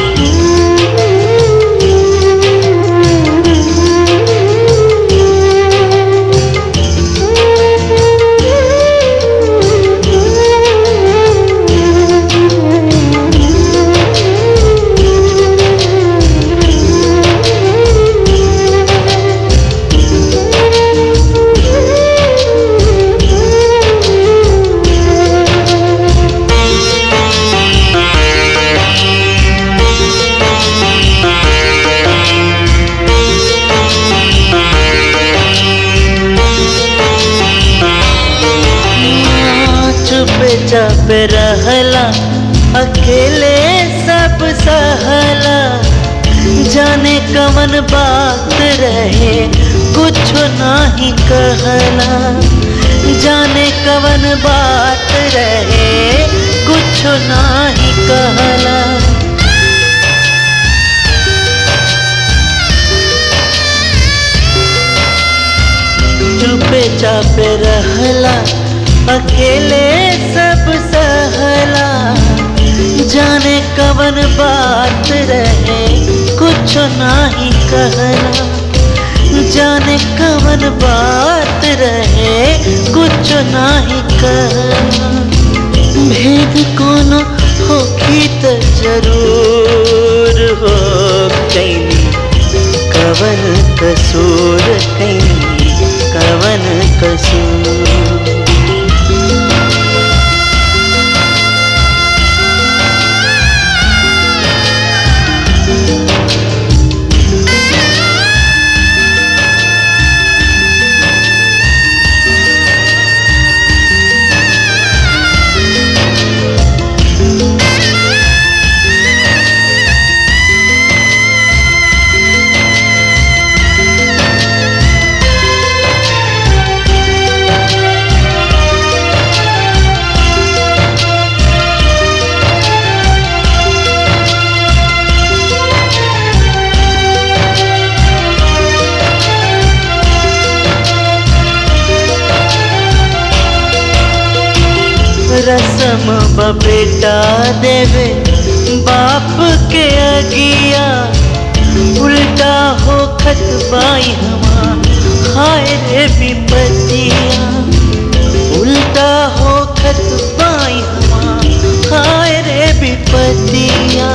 चुप चाप रहला अकेले सब सहला जाने कवन बात रहे कुछ नाही कहला जाने कवन बात रहे कुछ नाही कहला चुपे चापे रहला अकेले सब सहला जाने कवन बात रहे कुछ नाही कहला जाने कवन बात रहे कुछ नाही कहला भेद कोनो होखी त जरूर हो कैनी कवन कसूर कैनी कवन कसूर रसम बबेटा देवे बाप के अगिया उल्टा हो खतबाई हमा हाय रे विपतिया उल्टा हो खतबाई हमा हाय रे विपतिया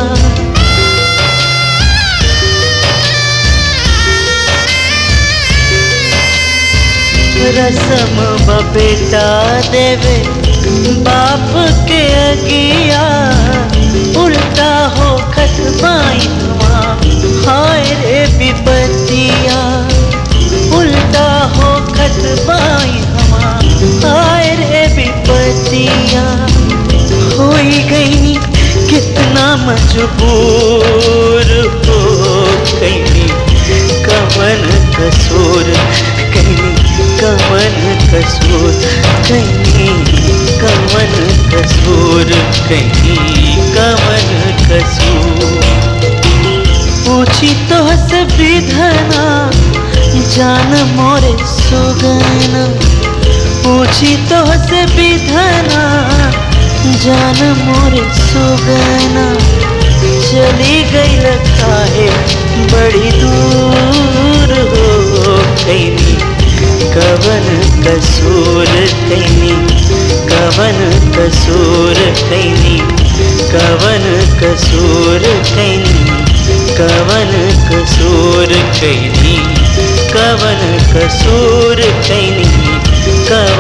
रसम बबेटा देवे बाप के अगिया उल्टा हो खतबाई हुआ हाय रे विपतिया उल्टा हो खतबाई हुआ हाय रे विपतिया हो गई कितना मजबूर हो गई कवन कसूर कहीं कवन कसूर कहीं कवन कसूर कहीं कवन कसूर पूछी तो से विधना जान मोरे सुगना पूछी तो से विधना जान मोरे सुगना चली गई लगता है बड़ी दूर हो गई कवन कसूर कैनी कवन कसूर कैनी कवन कसूर कैनी कवन कसूर कैनी कवन कसूर कैनी कवन